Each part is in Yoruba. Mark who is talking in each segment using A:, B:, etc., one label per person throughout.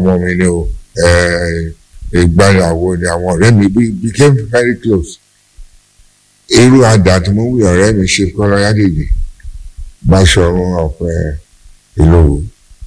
A: ọmọ mi ni o ìgbàyàwó ni àwọn ọ̀rẹ́ mi we became very close irú àdá tí mo wí ọ̀rẹ́ mi ṣe kọ́lá yádèjì Báṣọ̀run ọ̀pẹ ìlòwò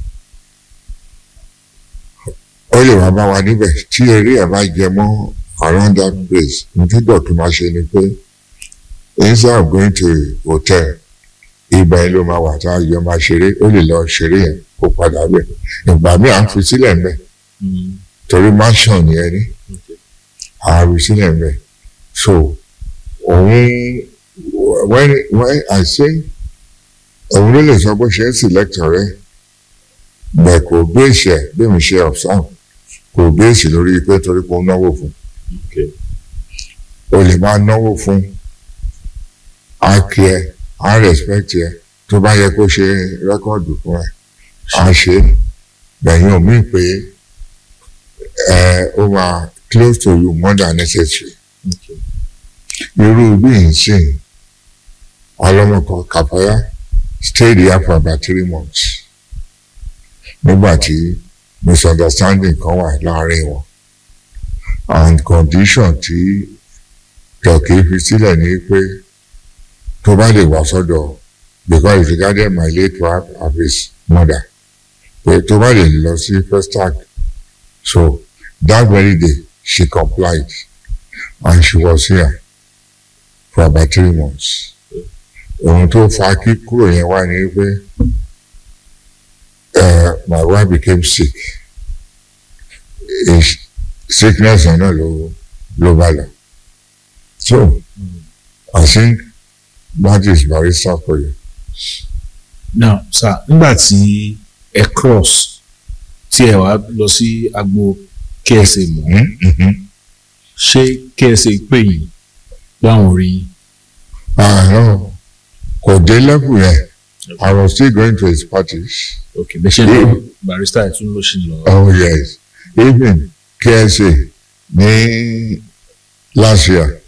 A: ó lè wá bá wa níbẹ̀ tí eré ẹ̀ bá jẹ mọ́ around that place nítorí dọ̀tún máa ṣe ni pé instead of going to a hotel ibà yẹn ló máa wà tá a yọ máa ṣeré ó lè lọ ṣeré yẹn kó padà bẹ̀ ìgbà míì à ń fi sílẹ̀ ń bẹ̀ torí mansion yẹn ni à ń fi sílẹ̀ ń bẹ̀ so òun when when I say òun ló lè sọ bó ṣe ń select ọ̀rẹ́ bẹ́ẹ̀ kò gbé ìṣẹ̀ bí mi ṣe observe kò gbé ìṣẹ̀ lórí pé torí pé ó náwó fún o lè máa náwó fún á kí ẹ á respect ẹ tó bá yẹ kó ṣe rẹ́kọ̀dù fún ẹ á ṣe bẹ̀yìn omi pé ẹ ó máa close to you more than necessary irú bí n sìn ọlọ́mọkọ kàfáyà stayed here for about three months nígbà tí misunderstanding kan wà láàrin wọn and condition tí turkey fi sílẹ̀ ní pé tó bá lè wá sọ́dọ̀ because it regarded my late wife of his mother pé tó bá lè lọ sí Festac so that very day she complied and she was here for about three months ohun tó fa kí kúrò yẹn wá ní pé uh, my wife became sick His sickness yẹn náà ló ló bá lọ so I think that is barrister for you.
B: now sir nígbà tí ẹ cross tí ẹ wá lọ sí agbo KSA mọ́ ṣé KSA pè yín láwọn orí yín.
A: àárọ̀ kò dé level yẹn I was still going to his parties.
B: ok bẹ́ẹ̀ ṣe ń lọ barrister ẹ̀ tún ló ṣì ń lọ.
A: Oh yes even KSA ní last year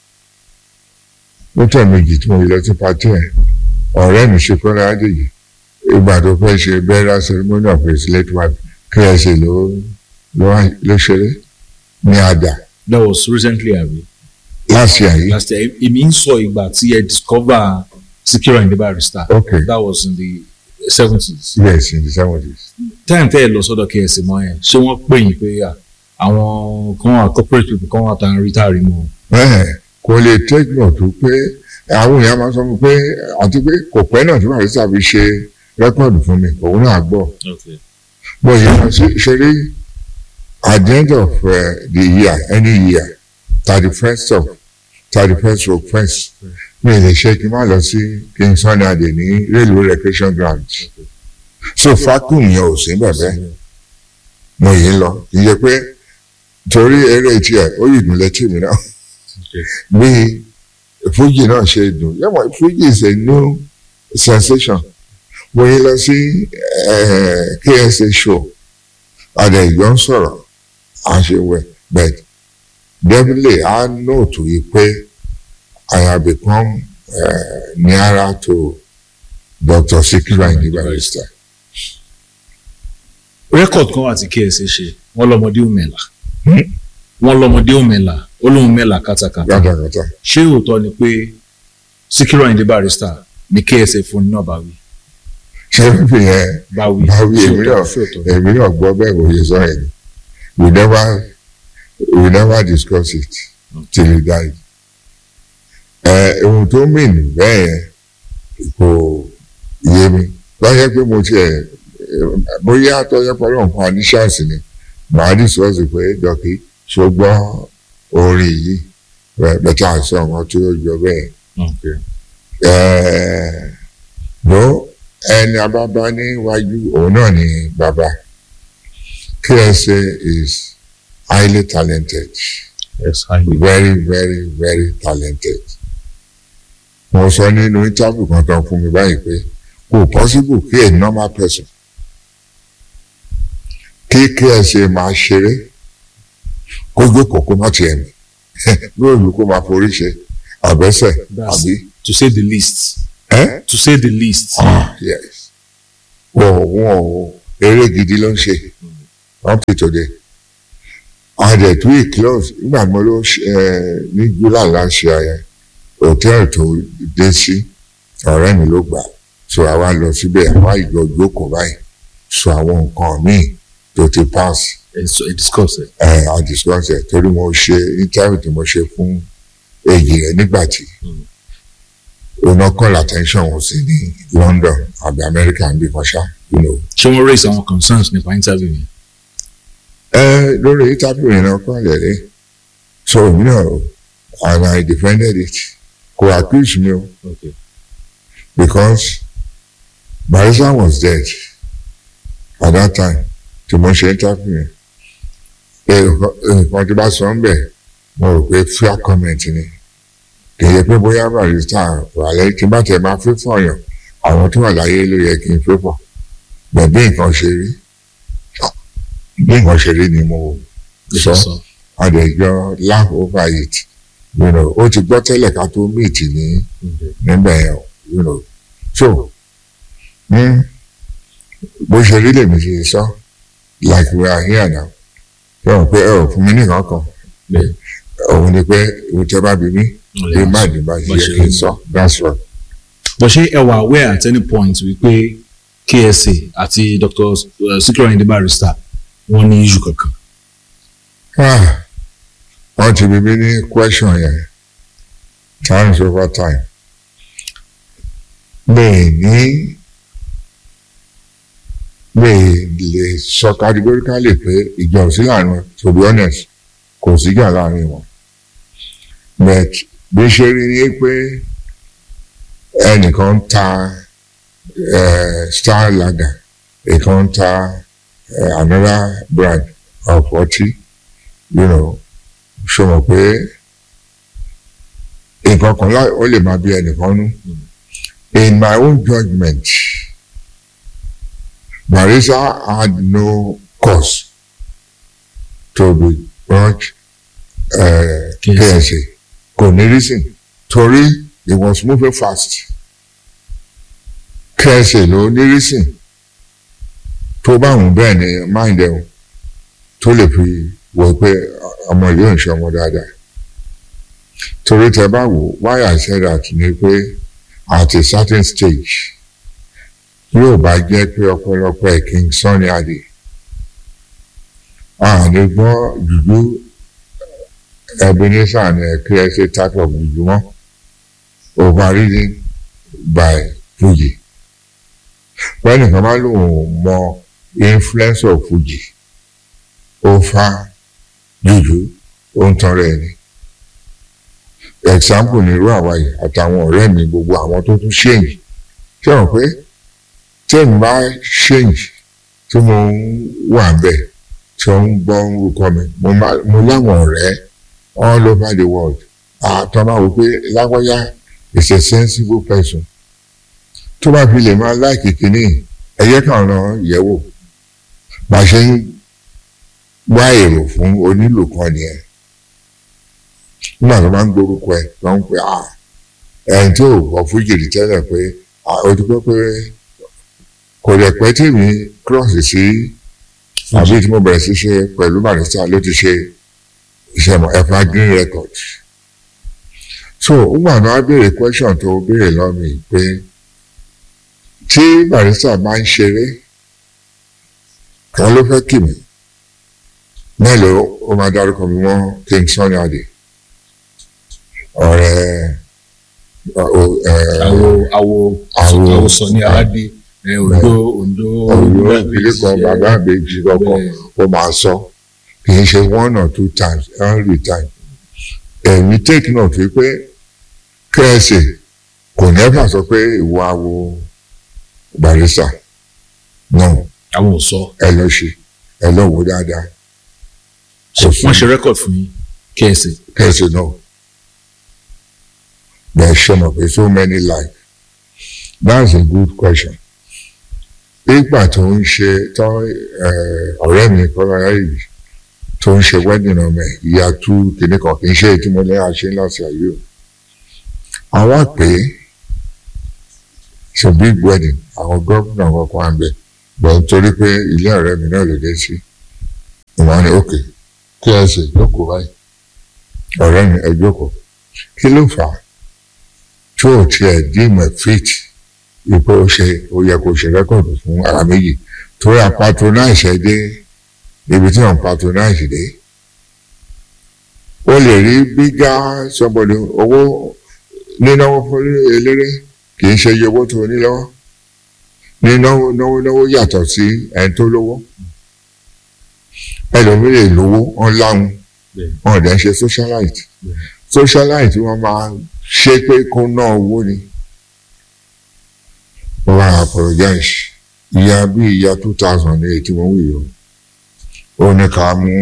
A: ó tẹ̀ méjì tí mo yẹ lọ sí pati ẹ̀ ọ̀rẹ́ mi ṣe kọ́ra adéyìí ìgbà tó fẹ́ ṣe burial ceremony of his late wife KSA ló ló ló ṣeré ní àdà
B: that was recently abi.
A: last year yìí
B: last year èmi ń sọ ìgbà tí ẹ discover Sikiru Ayinde Barrister
A: okay
B: that was in the seventies.
A: yes in the seventies
B: time tẹ́ ẹ lọ sọ́dọ̀ KSA mọ́ yẹn ṣé wọ́n pè yín pé à, àwọn kan wà corporate people kan wà tá à ń rí tá a rí mọ́.
A: bẹ́ẹ̀ kò lè take note tó pé àwọn èèyàn máa sọ fún mi pé àti pé kò pẹ́ náà tí barrister fi ṣe rẹ́kọ̀dù fún mi òun náà gbọ́
B: okay
A: But you know, ṣe ṣe rí at the end of uh, the year any year thirty first of thirty first of first mi lè ṣe kí n má lọ sí King Sunny Adé ní railway recreation ground so fakun yẹn ò sí bẹ̀bẹ̀ mo yìí ń lọ kì í ṣe pé torí eré tiẹ̀ ó yìí dùn létí mi náà bí Fuji náà ṣe dùn yẹ́mọ̀ Fuji is a new sensation mo yìí lọ sí eh, KSA show àdé ìjọ ń sọ̀rọ̀ àṣewẹ̀ but definitely I know to yí pé I have become uh, nearer to Dr. Sikiru Ayinde Barrister.
B: record kan wà tí KSA ṣe wọ́n lọ́mọdé òmìnira
A: Hmm?
B: wọ́n lọ́mọdé òmìnira ó lóun mẹ́la kátàkátà
A: Gàdàgàdà.
B: ṣé òótọ́ ni pé Sikiru Ayinde Barrister ni KSA fún náà bá wí
A: Ṣé fífi yẹn
B: bá wí
A: báwí
B: ṣé
A: èmi
B: òótọ́
A: náà
B: ṣé òótọ́
A: èmi náà gbọ́ bẹ́ẹ̀ kò ṣe sọ yẹn ni. We never we never discuss it till he died. Ẹ ohun tó mìn bẹ́ẹ̀ yẹn kò yé mi. Lọ́yẹ́ pé mo tiẹ̀ bóyá tọ́jọ́ pẹ̀lú nǹkan aníṣàǹsì ni màá discuss pé dọ́kì ṣùgbọ́n orin yìí bẹ́tà sọ nǹkan tó jọ bẹ́ẹ̀.
B: okay
A: ló ẹni abábá níwájú òun náà ni bàbá KSA is highly talented
B: yes highly
A: very very very talented mo sọ nínú interview kan tán fún mi báyìí pé kò possible kí a normal person kí KSA máa ṣeré kó gbé kòkó má tiẹ̀ mi lóòlù kó máa forí ṣe àbẹ́sẹ̀
B: That's-
A: àbí
B: to say the least
A: ẹ́
B: to say the least
A: ah yes wọ́n wọ́n o eré gidi ló ń ṣe up to today adẹ̀ tó yìí close nígbà mo ló ní july last year yẹn hòtẹ́ẹ̀lì tó dé sí ọ̀rẹ́ mi ló gbà so àwa lọ síbẹ̀ àwa ìjọ jókòó báyìí so àwọn nǹkan míì tó ti pass
B: ẹ sọ ẹ discuss ẹ.
A: ẹ a discuss ẹ torí mo ṣe interview tí mo ṣe fún èyí rẹ nígbà tí ona call attention wọn sí ní London àbí America ń bí kan ṣá you know.
B: ṣé wọ́n raise àwọn concerns nípa interview yẹn.
A: ẹ lórí interview yẹn náà kọ́ lẹ́lẹ́ so you know and I defended it kò accuse me o
B: okay.
A: because Barrister was dead at that time tí mo ṣe interview yẹn nǹkan tí bá sọ ń bẹ̀ mo rò pé fair comment ni kì í ṣe pé bóyá Barrister wà lẹ́yìn tí bá tẹ̀ máa fẹ́ fọyàn àwọn tó wà láyé ló yẹ kí n fẹ́ fọ̀ bẹ̀ bí nǹkan ṣe rí bí nǹkan ṣe rí ni mo sọ àdèjọ laugh over it you know ó ti gbọ́ tẹ́lẹ̀ ká tó meet ní níbẹ̀ yẹn you know so mm, bó ṣe rí lèmi ṣe sọ like we are here now ṣé wọn pé ẹ ò fún mi nìkan kan òun ni pé òun tẹ bá bí mi bí má dì bá ṣe kí n sọ that's right.
B: bó ṣe ẹ wà aware at any point wípé KSA àti Dr. Sikiru Ayinde Barrister wọ́n ní issue kankan.
A: Ah, wọ́n ti bí mi ní question yẹn times over time mi ní mi lè sọ categorically pé ìjà ò sí láàrin wọn to be honest kò síjà láàrin wọn but bí ṣe rí ni pé ẹnìkan ń ta star lager ìkan ń ta uh, another brand of ọtí you know ṣe mọ̀ pé nǹkan kan ó lè máa bí ẹnìkan nú in my own judgment Barrister had no cause to be brought uh, KSA kò ní reason torí he was moving fast KSA ló ní reason tó bá wùn bẹ́ẹ̀ ni mind ẹ̀ tó lè fi wọ pé ọmọ yìí ò ń ṣe ọmọ dáadáa torí tẹ bá wò why I said that ni pé at a certain stage yóò bá jẹ́ pé ọ̀pọ̀lọpọ̀ ẹ̀ King Sunny Adé àní gbọ́ jùjú Ebenezer ní KSA type of jùjú mọ́ overridden by Fuji wọ́n nìkan máa lòun mọ influence of Fuji ó fa jùjú ó ń tanra ẹni example ní irú àwa yìí àtàwọn ọ̀rẹ́ mi gbogbo àwọn tó tún ṣèyìn ṣé wọn pé tí èmi bá ṣèyìn tí mo ń wà bẹ́ẹ̀ tí wọ́n ń gbọ́ orúkọ mi mo láwọn ọ̀rẹ́ all over the world àtọ́ máa wò pé lágbájá is a sensible person tó bá fi lè máa láìkì kínní ẹ̀yẹ́ kan náà yẹ̀ wò bá a ṣe ń wá èrò fún onílù kan nìyẹn nígbà tó máa ń gbórúkọ ẹ tó ń pè á ẹni tó gbọ́ fújìrì tẹ́lẹ̀ pé ó ti gbọ́ pé kò lè pẹ́ tí mi cross sí àbí tí mo bẹ̀rẹ̀ sí ṣe pẹ̀lú Barrister ló ti ṣe iṣẹ́ mọ̀ ẹ̀fà green record so nígbà tó wá béèrè question tó béèrè lọ́mì pé tí Barrister bá ń ṣeré kan ló fẹ́ kì mí mélòó ó máa dárúkọ mi mọ́ King Sunny Adé ọ̀rẹ́
B: àwo àwo àwo sọ ní aládé Ondo Ondo
A: Ondo ilé kan bàbá àbèjì kọkàn ó máa sọ kì í ṣe one or two times every time èmi take note wípé KSA kò nẹ́fà sọ pé ìwọ àwo Barrister náà
B: àwọn ò sọ
A: ẹ lọ ṣe ẹ lọ wò dáadáa
B: wọ́n ṣe record fún yín KSA
A: KSA náà bẹ́ẹ̀ ṣe mọ̀ pé so many life that's a good question ìgbà tó ń ṣe tó ọ̀rẹ́ mi kọ́lára yìí tó ń ṣe wedding ọmọ ẹ̀ ìyá tú kìnnì kan kì í ṣe ètí mo ní àṣẹ láti ayé o àwa pé it's a big wedding àwọn gómìnà kọ̀ọ̀kan à ń bẹ̀ bọ̀ nítorí pé ilé ọ̀rẹ́ mi náà ló dé sí ìwọ́n ní òkè kí ẹ ṣe jókòó báyìí ọ̀rẹ́ mi ẹ jókòó kí ló fà á tí ò tiẹ̀ dìímọ̀ fit ipò ó ṣe ó yẹ kó ṣe rẹ́kọ̀dù fún ara méjì torí a patronize ẹ dé ibi tí wọ́n patronize dé ó lè rí bígá somebody owó nínáwó fún eléré kì í ṣe iye owó tó ní lọ́wọ́ nínáwó náwó náwó yàtọ̀ sí ẹni tó lówó ẹlòmíì lè lówó wọn láwọn wọn ò dẹ́ ṣe socialite socialite wọn máa ṣe pé kó ná owó ni wọn bá apologize ìyá bí ìyá two thousand ní ètí wọn wí o ó ní ká mú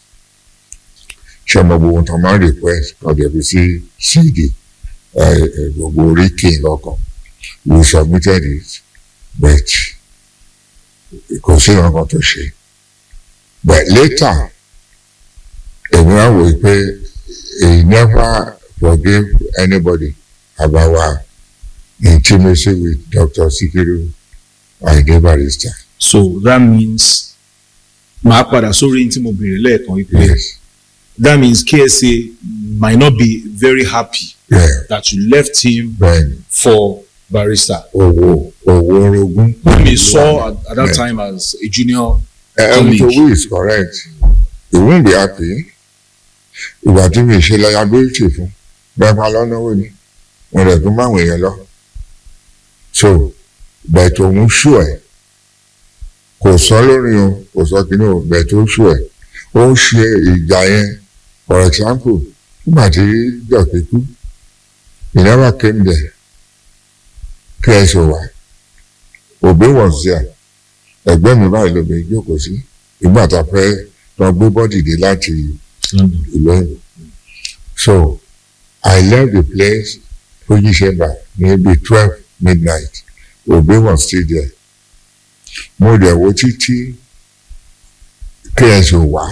A: ṣe ọmọ gbogbo tó máa ń request ọ̀dẹ̀ bí sí cd gbogbo oríkè lọ́kàn we submitted it but kò sí nǹkan tó ṣe but later èmi wá wò pé he never forgive anybody about our intimacy with Dr. Sikiru Ayinde Barrister.
B: so that means màá padà sórí tí mo béèrè lẹ́ẹ̀kan wípé
A: Yes.
B: that means KSA might not be very happy
A: Yeah.
B: that you left him
A: Bẹ́ẹ̀ni
B: for Barrister.
A: owó owó orogún.
B: whom he saw at, at that
A: Yeah.
B: time as a junior
A: Um,
B: colleague.
A: to we is correct. He won't be happy. Ìgbà tí mi ṣe liability fún bẹ́ẹ̀ máa lọ́nà owó ni wọ́n rẹ̀ tún máwọn èèyàn lọ. So bẹ́ẹ̀ tó ń ṣù ẹ̀ kò sọ lórí o kò sọ kíní o bẹ́ẹ̀ tó ṣù ẹ̀ ó ń ṣe ìjà yẹn for example nígbà tí dọ̀kí kú he never came there kí ẹ ṣe wà òbí was there ẹgbẹ́ mi báyìí lómi jókòó sí ìgbà tá a fẹ́ lọ gbé bọ́dì dé láti
B: London.
A: ìlú ẹ̀yìn so I left the place fojiseba maybe twelve midnight Obi was still there mo dẹ̀ wo títí KSO wá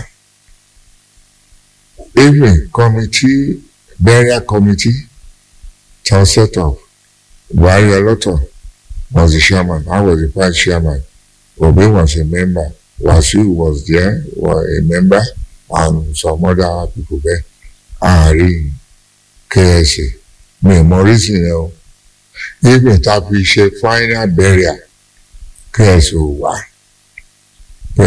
A: even committee burial committee ta set up Buhari Ọlọ́tọ̀ was the chairman I was the vice chairman Obi was a member Wasiu was there was a member and some other people there àárín KSA mi ò mọ reason yẹn o even ta fi ṣe final burial KSA ò wá pé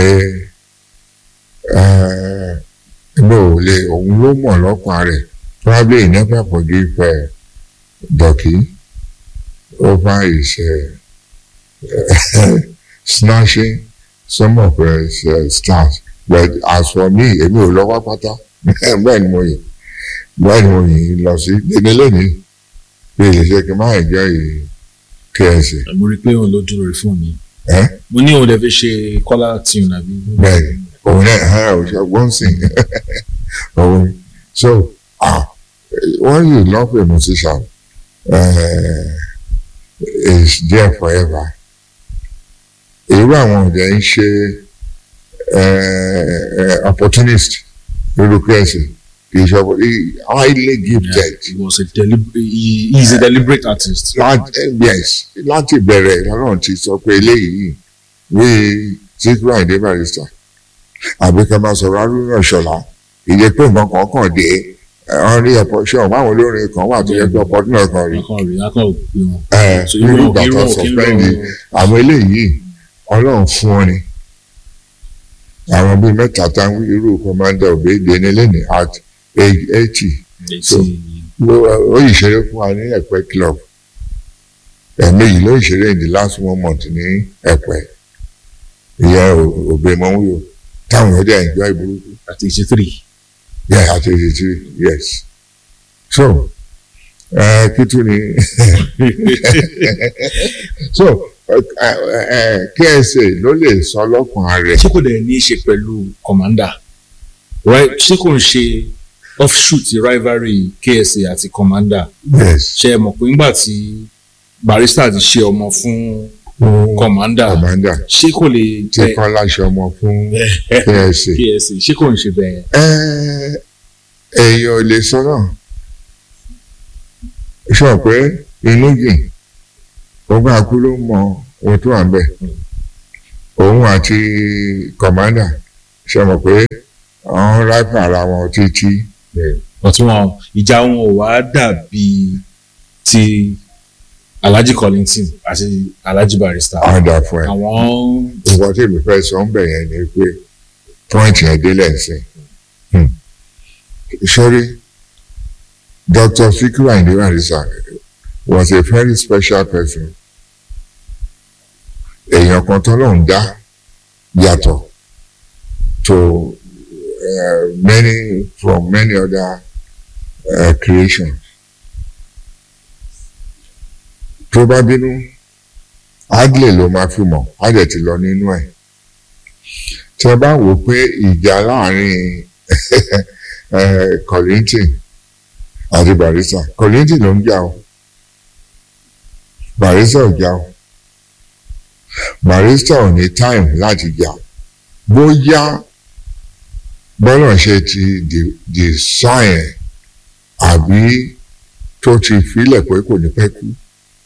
A: ẹgbẹ́ ò lè òun ló mọ̀ lọ́pàá rẹ̀ probably he never forgive uh, Doki over his uh, snatching some of his uh, stars but as for me èmi ò lọ́wọ́ pátá bẹ́ẹ̀ ni mo yìn bẹ́ẹ̀ ni mo yìn lọ sí délé lónìí bí ilé ṣe kí n máa jẹ́ yìí KSA
B: mo rí i pé òun ló dúró rí fún mi.
A: ẹ́
B: mo ní òun lè fi ṣe kọ́lá tune àbí.
A: bẹ́ẹ̀ ni òun náà ẹ̀ ò ṣe wọ́n sìn òun ni. so ah when you love a musician uh, is there forever irú àwọn ọ̀dẹ̀ ń ṣe uh, opportunist lórí KSA kì í ṣe oppo- he highly gifted.
B: he was a deliberate he, he is a deliberate artist.
A: láti yes láti bẹ̀rẹ̀ lọ́nà ti sọ pé eléyìí wí Síkírù Àyìndé Barrister àbí ká máa sọ̀rọ̀ Haruna Ìṣọ̀lá ìyẹn pé nǹkan kan kàn dé wọ́n rí ẹ̀pọ̀ ṣé ọ̀pọ̀ àwọn olórin kan wà tó yẹ pé ọ̀pọ̀ náà kan rí
B: akọ rí akọ òpin wọn.
A: ẹ̀
B: So
A: nínú
B: irú
A: ìgbà
B: irú
A: tó
B: òkè ń lọ
A: sọ̀spẹ́ndì àwọn eléyìí Ọlọ́run fún wọn ni àwọn bíi mẹ́ta táwọn irú commander Obede ní lẹ́nu at age eighty So,
B: létí
A: ó yìí ṣeré fún wa ní ẹ̀pẹ́ club ẹ̀ẹ̀mejì ló ṣeré in the last one month ní ẹ̀pẹ́ ìyá òbí mọ́wúyò táwọn èèyàn dẹ̀ enjoy burúkú
B: at eighty three.
A: yeah àti eighty three yes so ẹ kí tún ni so ẹ ẹ KSA ló lè sọ lọ́kàn rẹ̀
B: ṣé kò dẹ̀ ní í ṣe pẹ̀lú commander right ṣé kò ń ṣe offshoot rivalry KSA àti commander
A: yes
B: ṣe é mọ̀ pé nígbà tí Barrister ti ṣe ọmọ fún
A: fún
B: commander
A: commander
B: ṣé kò lè
A: tí
B: jẹ́
A: kọ́lá ṣe ọmọ fún KSA.
B: KSA ṣé kò ń ṣe bẹ́ẹ̀
A: Ẹ́, èèyàn ò lè sọ náà sọ pé inú jìn ọgbà akú ló mọ ohun tó wà ń bẹ òun àti kọmándà ṣe mọ̀ pé àwọn ráìpù ara wọn títí
B: ọtí wọn ìjà wọn ò wá dàbí ti Alhaji Kollington àti Alhaji Barrister
A: àwọn dà fún ẹ.
B: àwọn
A: nǹkan tí èmi fẹ́ sọ ń bẹ̀ yẹn ni pé point yẹn délẹ̀ sí i. sorry Dr. Sikiru Ayinde Barrister was a very special person. èèyàn kan tó lóun dá yàtọ̀ to uh, many from many other uh, creations. tó bá bínú adley ló máa fi mọ̀ á dẹ̀ ti lọ nínú ẹ̀ tẹ bá wò pé ìjà láàrin Kollington àti Barrister Kollington ló ń jà o Barrister ò jà o Barrister ò ní time láti jà bóyá bọ́lá ṣe ti design àbí tó ti filẹ̀ pé kò ní pẹ́ kú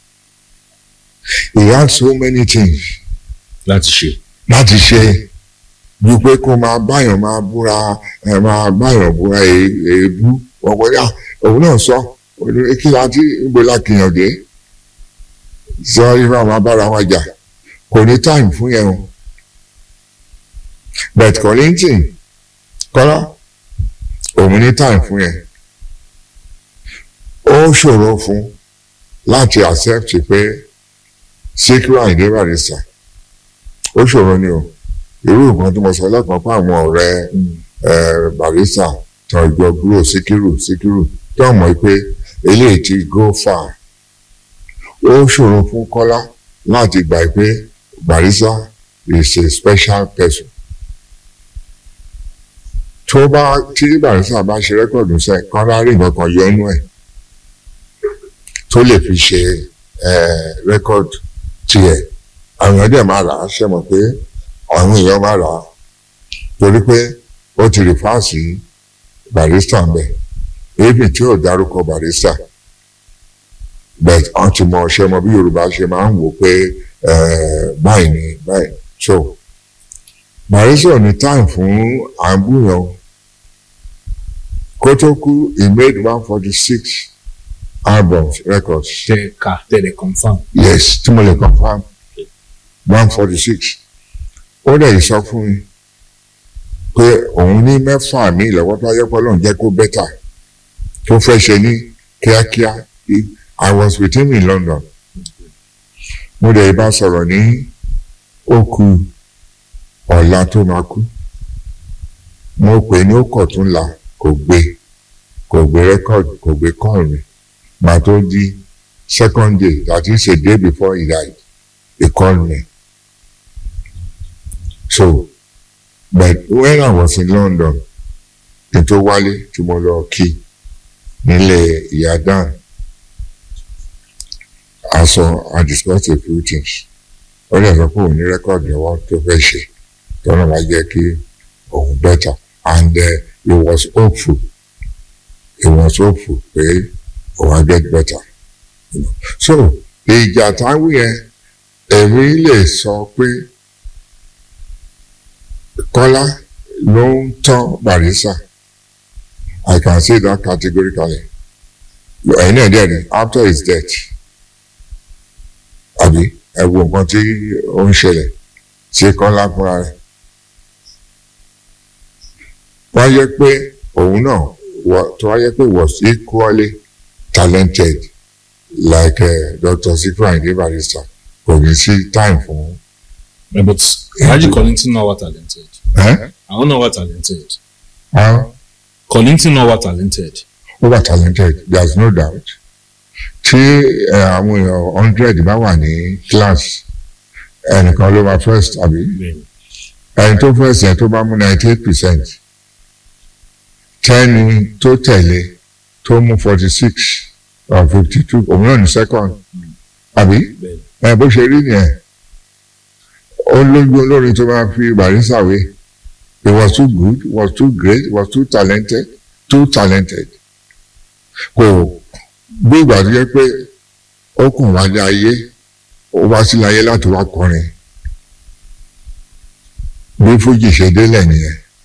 A: he had so many things
B: láti ṣe
A: láti ṣe ju pé kó máa báyàn máa búra ẹ máa báyàn búra èébú ọ̀pọ̀ yà òun náà sọ kí la ti gbé lákìyàn dé sọ ifá máa bára wọn jà kò ní time fún yẹn o but Kollington kọ́lá òun ní time fún yẹn ó ṣòro fún láti accept pé Sikiru Ayinde Barrister ó ṣòro ni o irú nǹkan tí mo sọ lẹ́kọ̀ọ́ pé àwọn ọ̀rẹ́ Barrister tán ìjọ gbúrò Síkírù Síkírù tó mọ̀ pé eléyìí ti go far ó ṣòro fún Kọ́lá láti gbà pé Barrister is a special person tó bá tí Barrister bá ṣe rẹ́kọ̀dù sẹ́ Kọ́lá rí nǹkan kan yọ inú ẹ̀ tó lè fi ṣe rẹ́kọ̀dù tiẹ̀ àwọn èèyàn dẹ̀ máa rà á ṣe mọ̀ pé àwọn èèyàn máa rà á torí pé ó ti rí fáàsì Barrister ń bẹ̀ èébì tí ò dárúkọ Barrister but wọ́n ti mọ ṣe mọ bí Yorùbá ṣe máa ń wò pé báyìí ni báyìí so Barrister ní time fún àbúyàn kó tó kú he made one forty six albums records.
B: tẹ ká tẹ̀lé confam.
A: yes tí mo lè confam one forty six ó dẹ̀ sọ fún mi pé òun ní mẹ́fà mi lọ́wọ́ tó ayé pọ́lọ́n jẹ́ kó bẹ́tà tó fẹ́ ṣe ní kíákíá I was with him in London mo dẹ̀ bá sọ̀rọ̀ ní òkú ọ̀la tó máa kú mo pè ní ó kọ̀ tún la kò gbé kò gbé rẹ́kọ̀dù kò gbé kọ́ọ̀lù mi màá tó di second day that is a day before he died he called me so but when I was in London kí n tó wálé tí mo lọ kí nílé ìyá Dan a sọ I discussed a few things ó lè sọ pé òun ní rẹ́kọ̀dù lọ́wọ́ tó fẹ́ ṣe tọ́nà máa jẹ́ kí òun better and uh, he was hopeful he was hopeful pé òun á get better you know. so ìjà táwọn yẹn èmi lè sọ pé Kọ́lá ló ń tán Barrister I can say that categorically ẹ̀yin náà dẹ̀ ni after his death àbí ẹ wo nǹkan tí ó ń ṣẹlẹ̀ sí Kọ́lá fúnra rẹ̀ wọ́n yẹ pé òun náà tó wáyé pé was equally talented like uh, Dr. Sikiru Ayinde Barrister kò ní sí time fún.
B: Yeah, but Alhaji Kollington náà wà talented.
A: Eh?
B: àwọn náà wà talented.
A: Ah,
B: Kollington náà wà talented.
A: ó wà talented there is no doubt tí eh, àwọn èèyàn hundred bá wà ní class ẹnìkan ló máa first àbí
B: Bẹ́ẹ̀ni.
A: ẹni tó first yẹn tó bá mú ninety eight percent tẹ́ni tó tẹ̀lé tó mú forty six or fifty two òun náà ní second àbí
B: Bẹ́ẹ̀ni.
A: ẹ bó ṣe rí nìyẹn ó lójú olórin tó máa fi Barrister wé he was too good he was too great he was too talented too talented kò bí ìgbà tó yẹ pé ó kàn wá ní ayé ó wá sílẹ̀ ayé láti wá kọrin bí fújì ṣe délẹ̀ nìyẹn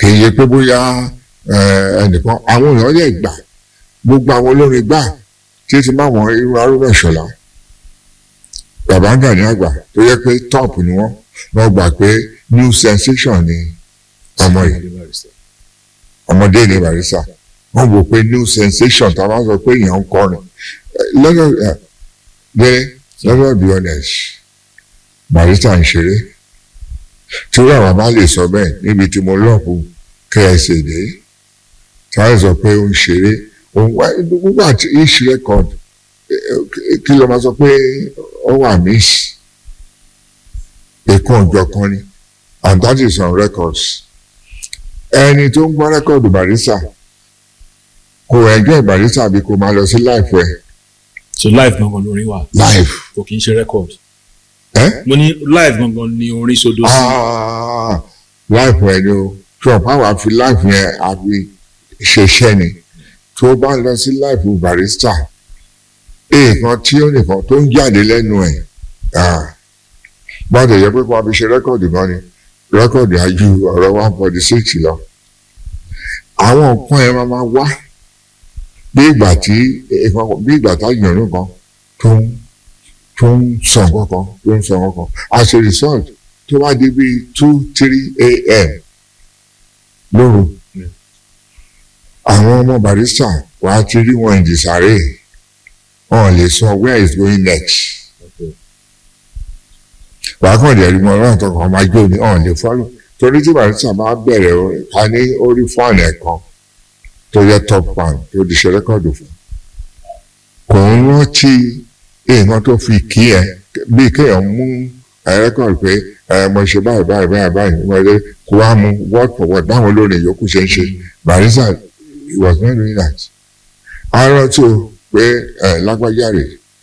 A: kì í yẹ pé bóyá ẹnìkan àwọn èèyàn lè gbà gbogbo àwọn olórin gbà tí ti máa wọn irú arúgbó ìṣọ̀lá bàbá Gani àgbà tó yẹ pé top ni wọ́n wọ́n gbà pé new sensation ni ọmọ yìí ọmọdé ní Barrister wọ́n wò pé new sensation tá a bá sọ pé èèyàn ń kọrin lọ́dọ̀ dé lọ́dọ̀ be honest Barrister ń ṣeré tí wọ́n àwọn bá lè sọ bẹ́ẹ̀ níbi tí mo lọ́ọ̀kù ksa dé tí wọ́n sọ pé ó ń ṣeré òun wá gbogbo àti each record kí ló máa sọ pé ó wà miss èkó ọjọ́ kan ni and that is on records ẹni tó ń gbọ́ rẹ́kọ̀dù Barrister kò ẹgbẹ́ Barrister àbí kò máa lọ sí life ẹ̀.
B: so live gangan lórin wà.
A: live.
B: kò kì í ṣe record.
A: ẹ.
B: mo ní live gangan ni orin sodo sí.
A: life ẹ ni o trump àwọn àfi life yẹn àfi ṣeṣẹ́ ni tó bá lọ sí life Barrister èèkan tí ó nìkan tó ń jáde lẹ́nu ẹ̀ gbọ́dọ̀ yẹ pé kó a fi ṣe rẹ́kọ̀dù gan ni rẹ́kọ̀dù ajú ọ̀rọ̀ one forty six lọ. àwọn nǹkan ẹ̀ máa máa wá bí ìgbà tí bí ìgbà tá yànnú kan tó ń tó ń sọ kankan tó ń sọ kankan as a result tó bá di bíi two three a.m. lóru àwọn ọmọ Barrister wàá ti rí wọn ìdìsáré wọn lè sọ where is going next wàá kàn dé ẹ̀rí mọ́ ọlọ́run tó kàn máa jó ni ọ̀hún lè fọ́lọ́ torí tí Barrister bá bẹ̀rẹ̀ orin ká ní orí fọ́ọ̀nù ẹ̀ kan tó yẹ top one tó di ṣe rẹ́kọ̀dù fún kò ń rántí èèyàn tó fi kí ẹ bí kéèyàn mú rẹ́kọ̀dù pé mo ṣe báyìí báyìí báyìí báyìí wọ́n lé kó wá mú word for word báwọn olórin yòókù ṣe ń ṣe Barrister he was not doing that arọ tó pé lágbájá rè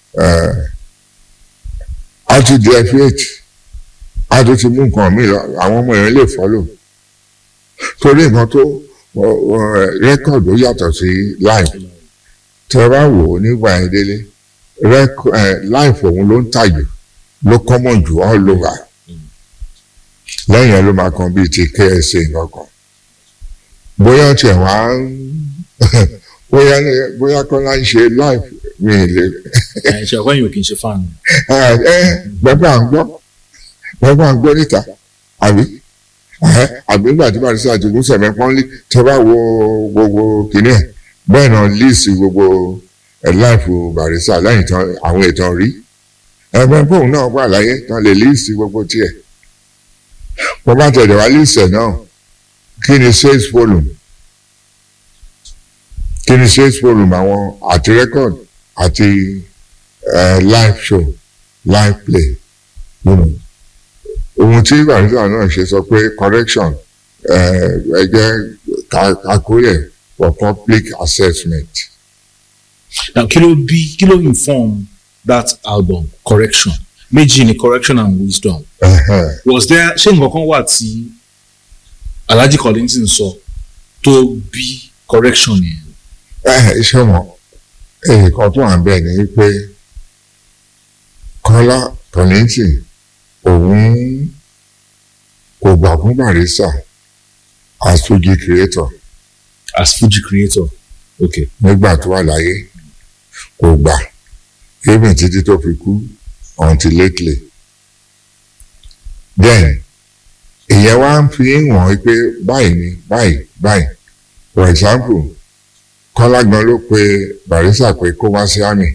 A: á ti di ẹfíẹ̀tì á tó ti mú nǹkan mi lọ àwọn ọmọ yẹn lè fọ́lò torí nǹkan tó rẹ́kọ̀dù yàtọ̀ sí live tẹ bá wò ó nígbà yẹn délé live òun ló ń tàjù ló common jù all over lẹ́yìn ẹ̀ ló máa kan bíi ti KSA nǹkan bóyá tiẹ̀ wá ń bóyá bóyá kọ́lá ń ṣe live mi lè.
B: ẹ ṣe ọkọ yìí ò kì í ṣe fan.
A: ẹ bàbá à ń gbọ́ bàbá à ń gbọ́ níta àbí àbí nígbà tí Barrister ti gún sẹ̀mẹ́ pọ́nlé tẹ́ bá wo gbogbo kìnìún ẹ̀ bẹ́ẹ̀ náà líìsì gbogbo ẹ̀ láìfù Barrister lẹ́yìn tán àwọn ìtàn rí ẹgbẹ́ fóun náà wà láyé tán lè líìsì gbogbo tiẹ̀ wọ́n bá tẹ̀lé wá líìsì ẹ̀ náà kí ni sales volume kí ni sales volume àwọn àti record àti live show live play ohun tí Barrister náà ṣe sọ pé correction ẹgbẹ́ kakúrẹ̀ for public assessment.
B: now kí ló bí kí ló inform that album correction méjì ni correction and wisdom
A: Uh-huh.
B: was there ṣé nǹkan kan wà tí Alhaji Kollington sọ tó bí correction yẹn.
A: ẹ ṣé wọn nǹkan tó wà ń bẹ̀ ni pé Kọ́lá Kollington òun kò gbà fún Barrister as Fuji creator
B: as Fuji creator okay
A: nígbà tó wà láyé kò gbà even títí tó fi kú until lately then ìyẹn wá ń fi hàn pé báyìí ni báyìí báyìí for example Kọ́lá gan ló pe Barrister pé kó wá sí àmì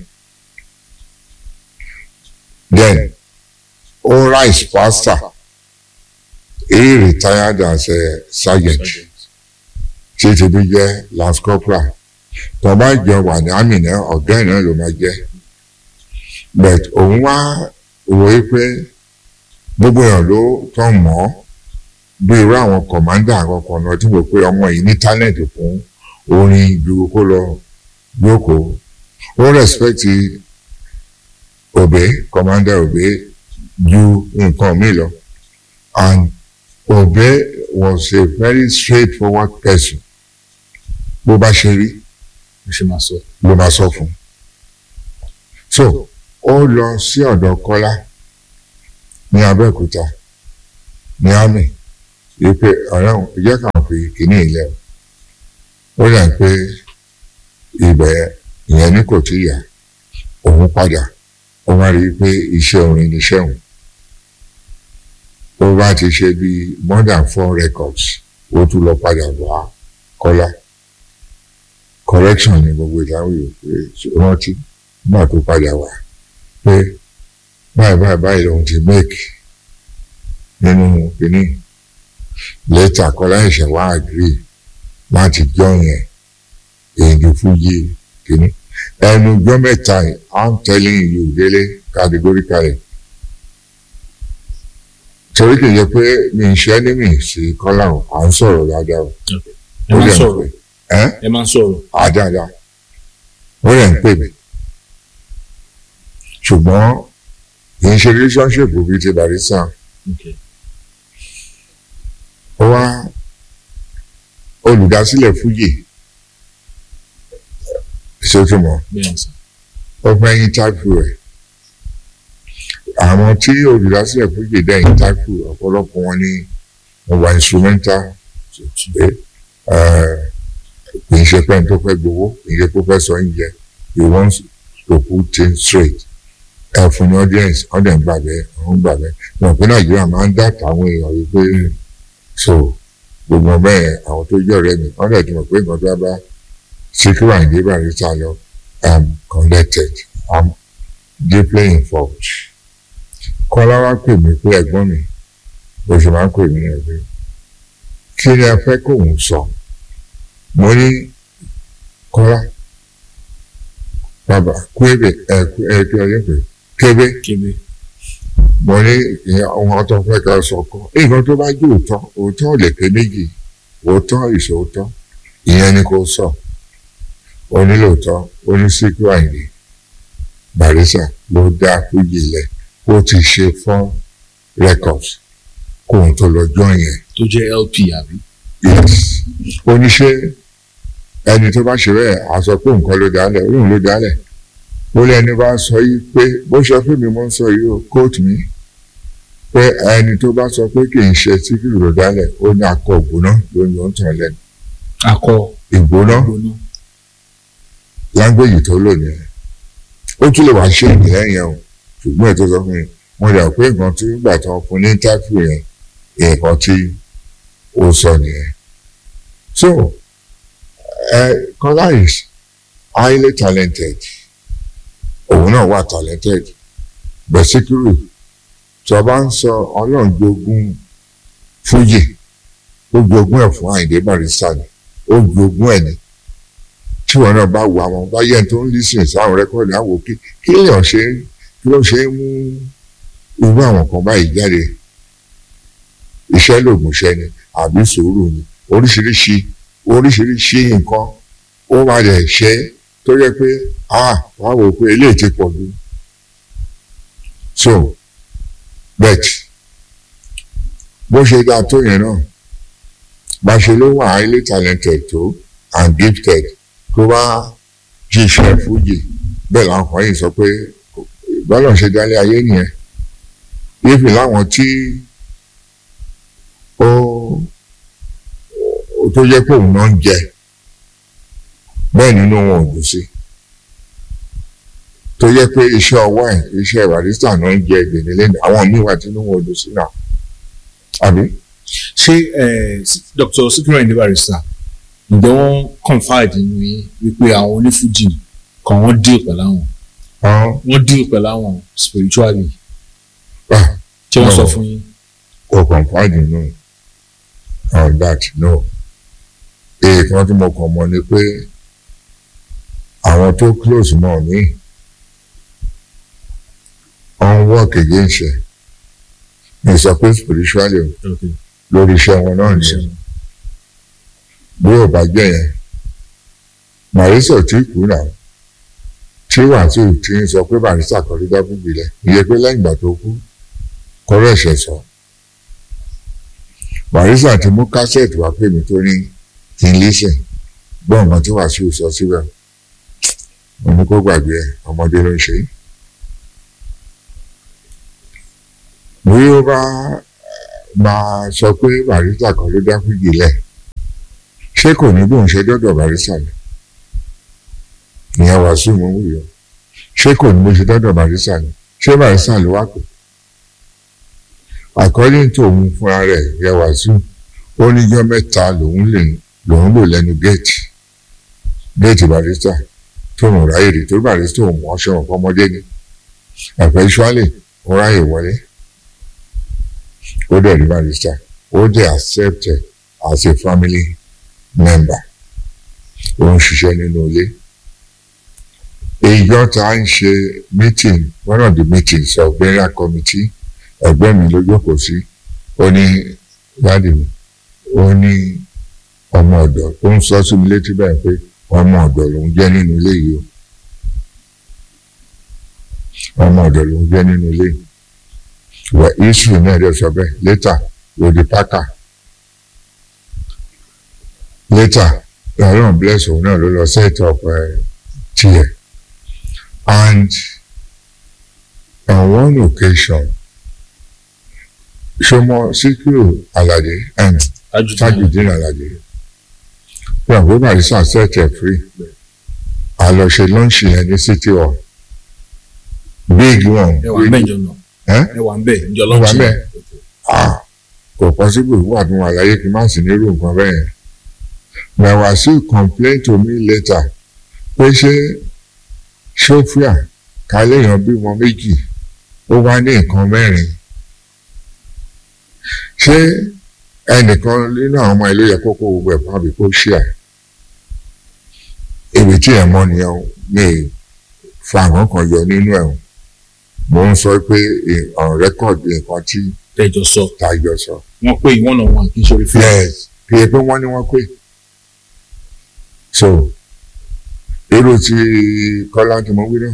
A: then ó rise faster he retired as a sergeant tí ti bí jẹ́ lance corporal tó bá jọ wà ní àmì náà ọ̀gá ẹ̀ náà ló máa jẹ́ but òun wá wò ó pé gbogbo èèyàn ló tán mọ́ ọ́ bí irú àwọn kọ̀mándà àkọ́kọ́ náà tí wò pé ọmọ yìí ní tálẹ̀ǹtì fún orin ju kó lọ jókòó ó rẹ̀spẹ̀tì òbé kọ̀mándà òbé ju nǹkan mi lọ and òbé was a very straightforward person bó bá ṣe rí
B: mo ṣe máa sọ.
A: ló máa sọ fún un so ó lọ sí ọ̀dọ̀ Kọ́lá ní Abẹ́òkúta ní àmì wípé ọ̀rẹ́ òun jẹ́ kàn fi kìíní ilẹ̀ ó dà pé ibẹ̀ ìyẹn ní kò tí yà òun padà ó wá rí i pé iṣẹ́ orin ni iṣẹ́ òun ó bá ti ṣe bí more than four records ó tún lọ padà wá kọ́lá correction ni gbogbo ìdáhùn yìí pé rántí nígbà tó padà wá pé báyìí báyìí báyìí lòun ti make nínú kínní lẹ́tà kọ́lá ẹ̀ṣẹ̀ wá agree láti jọ yẹn èdè fújì kínní ẹnu gbọ́ mẹ́ta yìí i'm telling you délé categorically torí kì í yẹ pé mi ń ṣe ní mi sí kọ́lá o à ń sọ̀rọ̀ dáadáa o
B: ẹ máa ń sọ̀rọ̀
A: ẹ́
B: ẹ máa ń sọ̀rọ̀
A: àdáadáa ó lè ń pè mí ṣùgbọ́n kì í ṣe relationship bíi ti barista
B: okay.
A: ó wá olùdásílẹ̀ fújì ṣètùmọ̀
B: bẹ́ẹ̀ sà
A: ó fẹ́ yín táìpù rẹ̀ àwọn tí olùdásílẹ̀ fújì dẹ́yìn táìpù ọ̀pọ̀lọpọ̀ wọn ni mo wà instrumental pé kì í ṣe pé n tó fẹ́ gbowó kì í ṣe pé ó fẹ́ sọ oúnjẹ he wants to put things straight ẹ fún ní audience wọ́n dẹ̀ ń gbà bẹ́ẹ̀ wọ́n ń gbà bẹ́ẹ̀ wọn pé nàìjíríà máa ń dàtà àwọn èèyàn yìí pé so gbogbo bẹ́ẹ̀ àwọn tó jẹ́ ọ̀rẹ́ mi wọ́n dẹ̀ ti mọ̀ pé nǹkan tó bá bá Síkírù Àyìndé Barrister lọ I'm connected I'm deeply involved kọ́lá wá pè mí pé ẹ̀gbọ́n mi bó ṣe máa ń pè mí ẹ̀ pé kí ni ẹ fẹ́ kóun sọ mo ní kọ́lá bàbá kúébè ẹ ẹ kí ọyẹ pé kébé
B: kébé
A: mo ní ohun tó fẹ́ ká sọ kọ́ nǹkan tó bá jẹ́ òótọ́ òótọ́ ò lè pé méjì òótọ́ ìṣòótọ́ ìyẹn ni kò sọ onílòótọ́ oníṣíkú àìní Barrister ló dá fújì lẹ̀ ó ti ṣe fún records kóun tó lọ jọ yẹn
B: tó jẹ́ LP àbí
A: yes oníṣẹ́ ẹni tó bá ṣe bẹ́ẹ̀ á sọ pé nǹkan ló dálẹ̀ òun ló dálẹ̀ ó lẹ́ni bá sọ yìí pé bó ṣe fún mi mo ń sọ yìí ó kóòtù mi pé ẹni tó bá sọ pé kì í ṣe Síkírù ló dálẹ̀ ó ní akọ ògbóná ló ń yọ ń tàn lẹ́nu
B: akọ
A: ìgbóná
B: gbóná
A: láńgbèjì tó lò nìyẹn ó tún lè wá ṣe ìdílé yẹn o ṣùgbọ́n ètò sọ fún mi mo rà pé nǹkan tí gbà tán fún ní tákù yẹn nǹkan tí ó sọ nìyẹn so uh, Kọ́lá is highly talented òun náà wà talented but Síkírù tí a bá ń sọ ọlọ́run jogún fújì ó jogún ẹ̀ fún Àyìndé Barrister ni ó jogún ẹ̀ ni tí wọn náà bá wo àwọn bá yẹn tó ń lísìn sáwọn rẹ́kọ̀dì àwọn òkè kí lèèyàn ṣe kí ló ṣe ń mú irú àwọn kan báyìí jáde iṣẹ́ lògùn iṣẹ́ ni àbí sùúrù ni oríṣiríṣi oríṣiríṣi nǹkan ó wà lẹ̀ ṣe tó yẹ pé ah wàá wò pé eléyìí ti pọ̀ jù so bet bó ṣe dáa tó yẹn náà bá ṣe ló wà highly talented tó and gifted tó bá jíṣẹ́ fújì bẹ́ẹ̀ làwọn kan yìí sọ pé bọ́lá ṣe dálé ayé nìyẹn yéèfì láwọn tí ó tó yẹ pé òun náà ń jẹ bẹ́ẹ̀ nínú wọn ò dùn sí tó yẹ pé iṣẹ́ ọwọ́ ẹ̀ iṣẹ́ Barrister náà ń jẹ gbèdélé àwọn míì wà tí inú wọn ò dùn sí náà àbí.
B: ṣé Dr. Síkírù Àyìndé Barrister ǹjẹ́ wọ́n confide nínú yín wípé àwọn onífújì kan wọ́n deal pẹ̀lú àwọn wọ́n deal pẹ̀lú àwọn spiritually ṣé wọ́n sọ fún yín.
A: kò confide nínú on that no èèkan tí mo kàn mọ̀ ni pé àwọn tó close mọ́ mi on work against ẹ̀ mi sọ pé spiritually o lórí iṣẹ́ wọn náà nìyẹn bí ò bá jẹ́ yẹn Barrister tí kú náà tí Wàsíù ti ń sọ pé Barrister kan ló dábò gbilẹ̀ ìyẹn pé lẹ́yìn ìgbà tó kú kọ́rọ́ ẹ̀ṣẹ̀ sọ Barrister ti mú kásẹ̀tì wá pè mí tó ní kí n lẹ́sẹ̀ gbọ́ nǹkan tí Wàsíù sọ síbẹ̀ mo ní kó gbàgbé ẹ ọmọdé ló ń ṣe é bí ó bá máa sọ pé Barrister kan ló dábò gbilẹ̀ ṣé kò ní bóun ṣe dọ́dọ̀ barista ni ìyẹn wàásù mú wù yọ ṣé kò ní bó ṣe dọ́dọ̀ barista ni ṣé barista ló wá pè according to òun fúnra rẹ̀ ìyẹn wàásù ó níjọ́ mẹ́ta lòun lè lòun lò lẹ́nu géètì géètì barista tó ń ráyè rí torí barista òun mọ̀ ṣọ̀rọ̀ fọmọdé ni eventually ó ráyè wọlé ó dẹ̀ rí barista ó dẹ̀ accepted as a family member ó ń ṣiṣẹ́ nínú ilé ìjọ tá a ń ṣe meeting one of the meetings of burial committee ẹgbẹ́ mi ló jókòó sí ó ní dáàdì mi ó ní ọmọ ọ̀dọ̀ ó ń sọ sí mi létí bẹ́ẹ̀ pé ọmọ ọ̀dọ̀ lòún jẹ́ nínú ilé yìí o ọmọ ọ̀dọ̀ lòún jẹ́ nínú ilé yìí wọ israel náà dẹ̀ sọ bẹ́ẹ̀ later lòdì pákà later ọlọ́run bless òun náà ló lọ set up tiẹ̀ and on one occasion ṣọmọ síkírù aládé tajudeen aládé fún àwọn barista set ẹ̀ free a lọ ṣe lọ́ǹṣì yẹn ní city hall big one
B: ẹ wà ń bẹ̀ jọ náà
A: ẹ́
B: ẹ wà ń bẹ̀ jọ
A: Ó wà
B: lọ́ọ̀ṣì
A: ń bẹ̀. ah kò possible wà fún wa láyé kí n má sì nírú nǹkan bẹ́ẹ̀ yẹn na Wasiu complain to me later pé ṣé sofia kálẹ̀yàn bímọ méjì ó wá ní nǹkan mẹ́rin ṣé ẹnìkan nínú àwọn ọmọ ìlú yẹ kó kó gbogbo ẹ̀ fún àbí kó ṣíà ibi tí ẹ̀ mọ́ nìyẹn o mi ì fa àwọn kan yọ nínú ẹ̀ o mo ń sọ pé on record nǹkan tí
B: tẹjọ sọ
A: tayọ sọ.
B: wọn pé one on one kì í ṣe orí fún
A: yes kì í pé wọ́n ní wọ́n pé so irú ti kọ́lá tí mo wí náà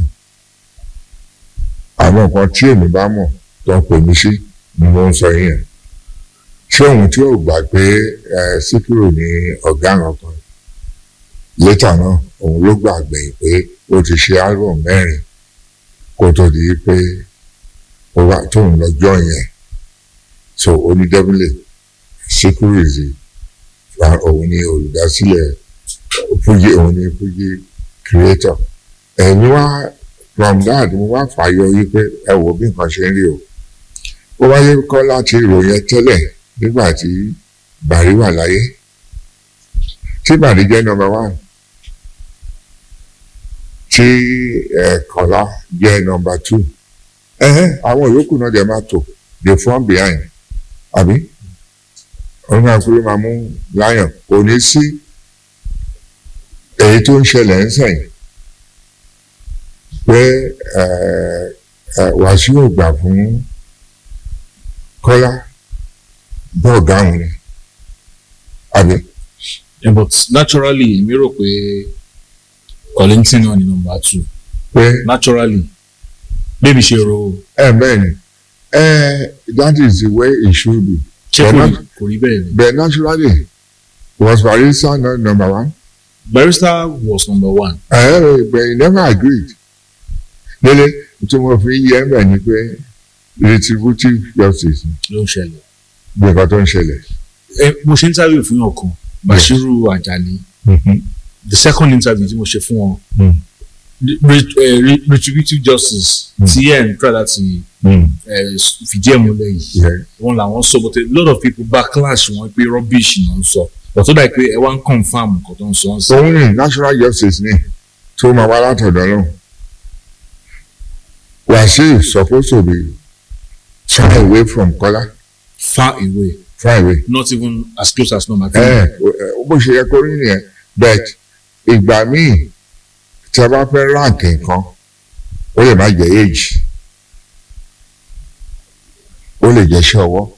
A: àwọn nǹkan tí èmi bá mọ̀ tó ń pè mí sí ni mo ń sọ yẹn ṣé òun tí ò gbà pé ẹ síkírù ní ọ̀gá àwọn kan létà náà òun ló gbàgbé pé ó ti ṣe album mẹ́rin kó tó di pé ó wá tóun lọ́jọ́ yẹn so onídẹ́bílẹ̀ síkírù ìzì òun ni olùdásílẹ̀ fújì òun ni fújì creator ẹ̀mí wá from that mo wá fàyọ yí pé ẹ wò bí nǹkan ṣe ń rí o ó wáyé kọ́ láti ìròyìn tẹ́lẹ̀ nígbà tí Bàrí wà láyé tí Bàrí jẹ́ number one tí Kọ́lá jẹ́ number two ẹ̀hẹ́n àwọn yòókù náà dẹ̀ máa tò the front behind àbí òun àkúrẹ́ máa mú lion kò ní sí èyí tó ń ṣẹlẹ̀ ń sẹ̀yìn pé Wàsíù ò gbà fún Kọ́lá bọ́ọ̀gá òun ni àbí.
B: Yeah, but naturally èmi rò pé Kollington náà ni number two
A: pé
B: naturally bébí ṣe ro
A: ẹ bẹ́ẹ̀ ni ẹ that is the way it should be
B: ṣé
A: But
B: kò
A: not-
B: rí kò rí bẹ́ẹ̀ ni
A: but naturally was Barrister not number one
B: Barrister was number one
A: ẹ but he never agreed lele tí mo fi yẹ ẹ bẹ̀ ni pé retributive justice
B: ló ń ṣẹlẹ̀
A: bí nǹkan tó ń ṣẹlẹ̀.
B: ẹ mo ṣe interview fún yàn kan Bashiru Ajani the second interview tí mo ṣe fún wọn
A: Mm.
B: re- eh, re- retributive justice tí ẹ̀ ń try láti eh, fìdí ẹ̀ múlẹ̀ yìí
A: Yeah.
B: wọn làwọn sọ but a lot of people backlash wọn pé rubbish ni wọn sọ but ó dà pé ẹ wá ń confam nǹkan tó ń sọ ń sọ
A: òun ni national justice ni tó máa wá látọ̀dọ̀ náà Wasiu supposed to be far away from Kọ́lá
B: far away
A: far away.
B: not even as close as number
A: ẹ
B: three
A: ẹ bó ṣe yẹ kó rí nìyẹn but ìgbà míì tí a bá fẹ́ rank nǹkan ó lè má jẹ́ age ó lè jẹ́ iṣẹ́ ọwọ́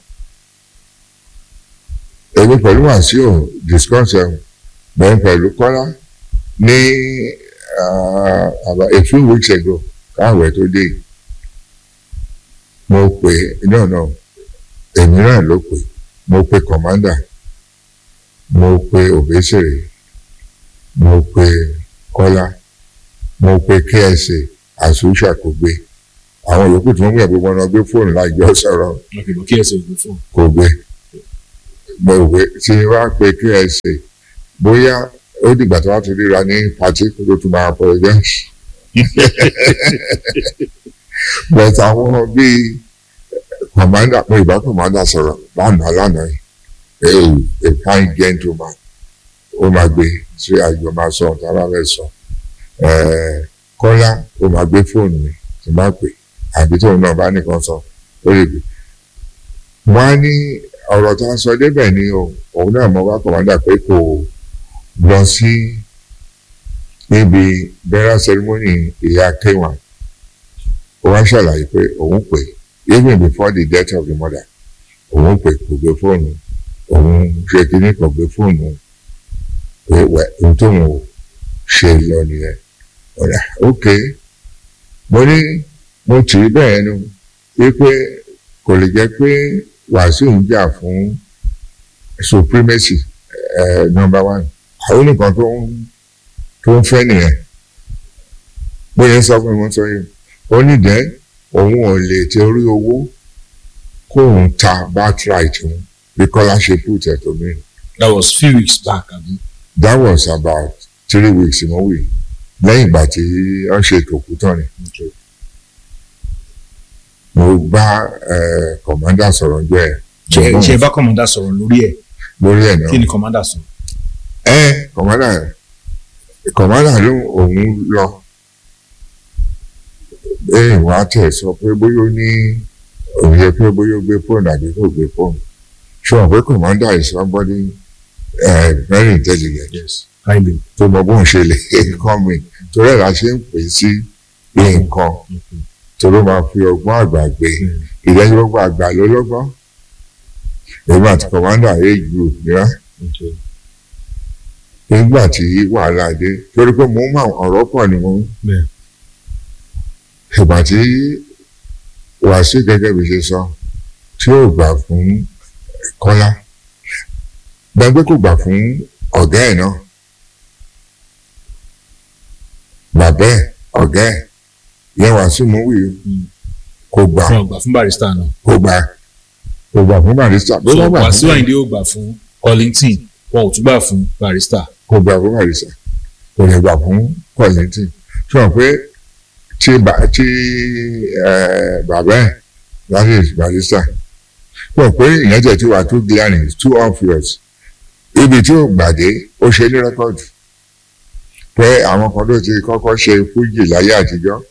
A: èmi pẹ̀lú Wàsíù discuss ẹ̀ bẹ́ẹ̀ pẹ̀lú Kọ́lá ní uh, about a few weeks ago káàwé tó dé yìí. mo pè no no èmi náà ló pè mo pe commander mo pe Obesere mo pe Kọ́lá mo pe KSA àsúnṣà kò gbé àwọn yòókù tí wọ́n gbé gbogbo ọ̀nà gbé fóònù láìjọ sọ̀rọ̀
B: okay but kí ẹ ṣe ògbó fún
A: kò gbé mo gbé tí wàá pe KSA bóyá ó dìgbà tó wá ti ríra ní pàtí kó tó tún máa apologize but àwọn bíi commander pé ìbá commander sọ̀rọ̀ lánàá lánàá yìí a fine gentleman ó máa gbé sí àjọ máa sọ ọ̀tá bá fẹ́ sọ kọ́lá ó máa gbé fóònù mi tí máa pè àbí tóun náà bá nìkan sọ ó lè gbé. wọ́n á ní ọ̀rọ̀ tó ń sọ débẹ̀ ni o òun náà mọ̀ wá kọ̀mọ́dà pé kò lọ sí níbi burial ceremony ìyá kéwàn ó wá ṣàlàyé pé òun pè even before the death of the mother òun pè kò gbé fóònù òun ṣe kíní kò gbé fóònù pé wẹ ohun tóun ò ṣe lọ nìyẹn ọ̀rẹ́ ok mo ní mo tì í bẹ́ẹ̀ nu wípé kò lè jẹ́ pé Wàsíù ń jà fún supremacy uh, number one àwọn nìkan tó ń tó ń fẹ́ nìyẹn bóyá sọ fún mi wọ́n sọ yìí ó ní dẹ́ òun ò lè torí owó kóun ta birthright òun bí Kọ́lá ṣe put ẹ̀ tó mí.
B: that was few weeks back abi.
A: that was about three weeks mo wí lẹ́yìn ìgbà tí wọ́n ṣe ìtòkú tán ni. mo bá kọ̀mọ́dà sọ̀rọ̀ jọ ẹ̀.
B: ṣe ṣe bá kọ̀mọ́dà sọ̀rọ̀ lórí ẹ̀
A: lórí ẹ̀ náà.
B: kí ni kọ̀mọ́dà sọ.
A: ẹ kọ̀mọ́dà kọ̀mọ́dà ló òun lọ bẹ́ẹ̀ wá tẹ̀ sọ pé bóyá ó ní òun yẹ pé bóyá ó gbé fóònù àbí kò gbé fóònù ṣùgbọ́n pé kọ̀mọ́dà is somebody uh, very intelligent.
B: yes highly.
A: tó mọ bóun ṣe lè kọ́ mi torí ẹ̀ la ṣe ń pè sí nǹkan torí ó máa fi ọgbọ́n àgbà gbé ìdẹ́gbọ́gbọ́n àgbà ló lọ́gbọ́n èmi àti kọ̀mọ́dà age group nira nígbà tí wàhálà dé torí pé mo ń mọ ọ̀rọ̀ pọ̀ ni mo ń ìgbà tí Wàsíù gẹ́gẹ́ bí ṣe sọ tí ó gbà fún Kọ́lá gbàgbé kò gbà fún ọ̀gá ẹ̀ náà bàbá ẹ̀ ọ̀gá ẹ̀ yẹn Wàsíù mú wí kò gbà
B: fún ọgbà fún barista náà.
A: kò gbà kò gbà fún barista
B: so Wàsíù Àyìndé ó gbà fún Kollington wọn ò tún gbà fún barista.
A: kò gbà fún barista kò lè gbà fún Kollington tí wọn pé tí bà tí bàbá ẹ̀ láti barista wọn pé ìyẹn tẹ̀ tí wà too glaring too obvious ibi tí ó gbàdé ó ṣe ní rẹ́kọ̀dù pé àwọn kan ló ti kọ́kọ́ ṣe fújì láyé àtijọ́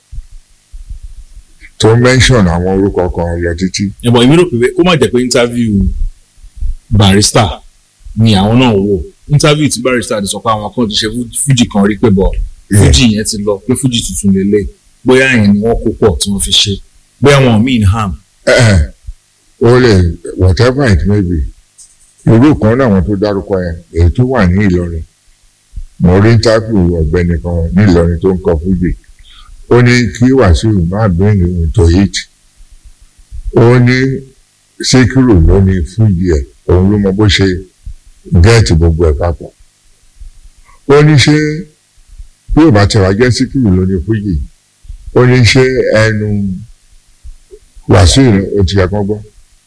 A: tó mention àwọn orúkọ kan lọ títí.
B: ẹ̀bọ̀n èmi rò pé kó má jẹ́ pé interview barista ni àwọn náà wò interview tí barista ti sọ pé àwọn kan ti ṣe fújì kan rí pé bọ̀ fújì yẹn ti lọ pé fújì tuntun lélẹ̀ bóyá yẹn ni wọ́n kó pọ̀ tí wọ́n fi ṣe bóyá wọn mean harm.
A: ó lè whatever it may be irú kan náà wọn tó dárúkọ yẹn èyí tó wà ní Ìlọrin mo rí interview ọ̀gbẹ́ni kan ní Ìlọrin tó ń kọ fújì ó ní kí Wàsíù má bring him to it ó ní Síkírù ló ní fújì ẹ̀ òun ló mọ bó ṣe gẹ́ẹ̀tì gbogbo ẹ̀ papọ̀ ó ní ṣé bí ò bá tẹ̀ wá jẹ́ Síkírù ló ní fújì ó ní ṣé ẹnu Wàsíù ó ti kẹ́kọ̀ọ́ gbọ́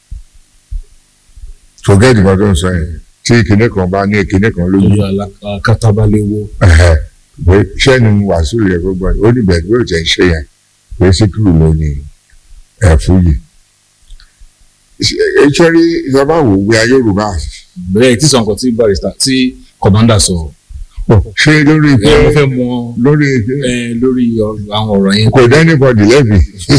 A: forget nǹkan tó ń sọ yẹn tí kinní kan bá ní kinní kan lójú
B: ojú alákàtàbálẹ̀wò.
A: pé sẹ́ni Wàsíù yẹ gbogbo ẹ̀ ó ní bẹ̀rẹ̀ bí ó tẹ̀ ń ṣe yẹn pé Síkírù ló ní ẹ̀ fújì. ìṣẹ́rí ìjọba wò wí ayé Yorùbá.
B: bẹ́ẹ̀ tí sọ̀nkọ̀ tí barista tí kọ̀mọ́ndà sọ.
A: ṣé lórí
B: ẹ
A: pé
B: mo fẹ́ mọ
A: lórí
B: ẹ lórí àwọn ọ̀rọ̀ yẹn.
A: kò dẹ́nìbọ̀dì lẹ́bi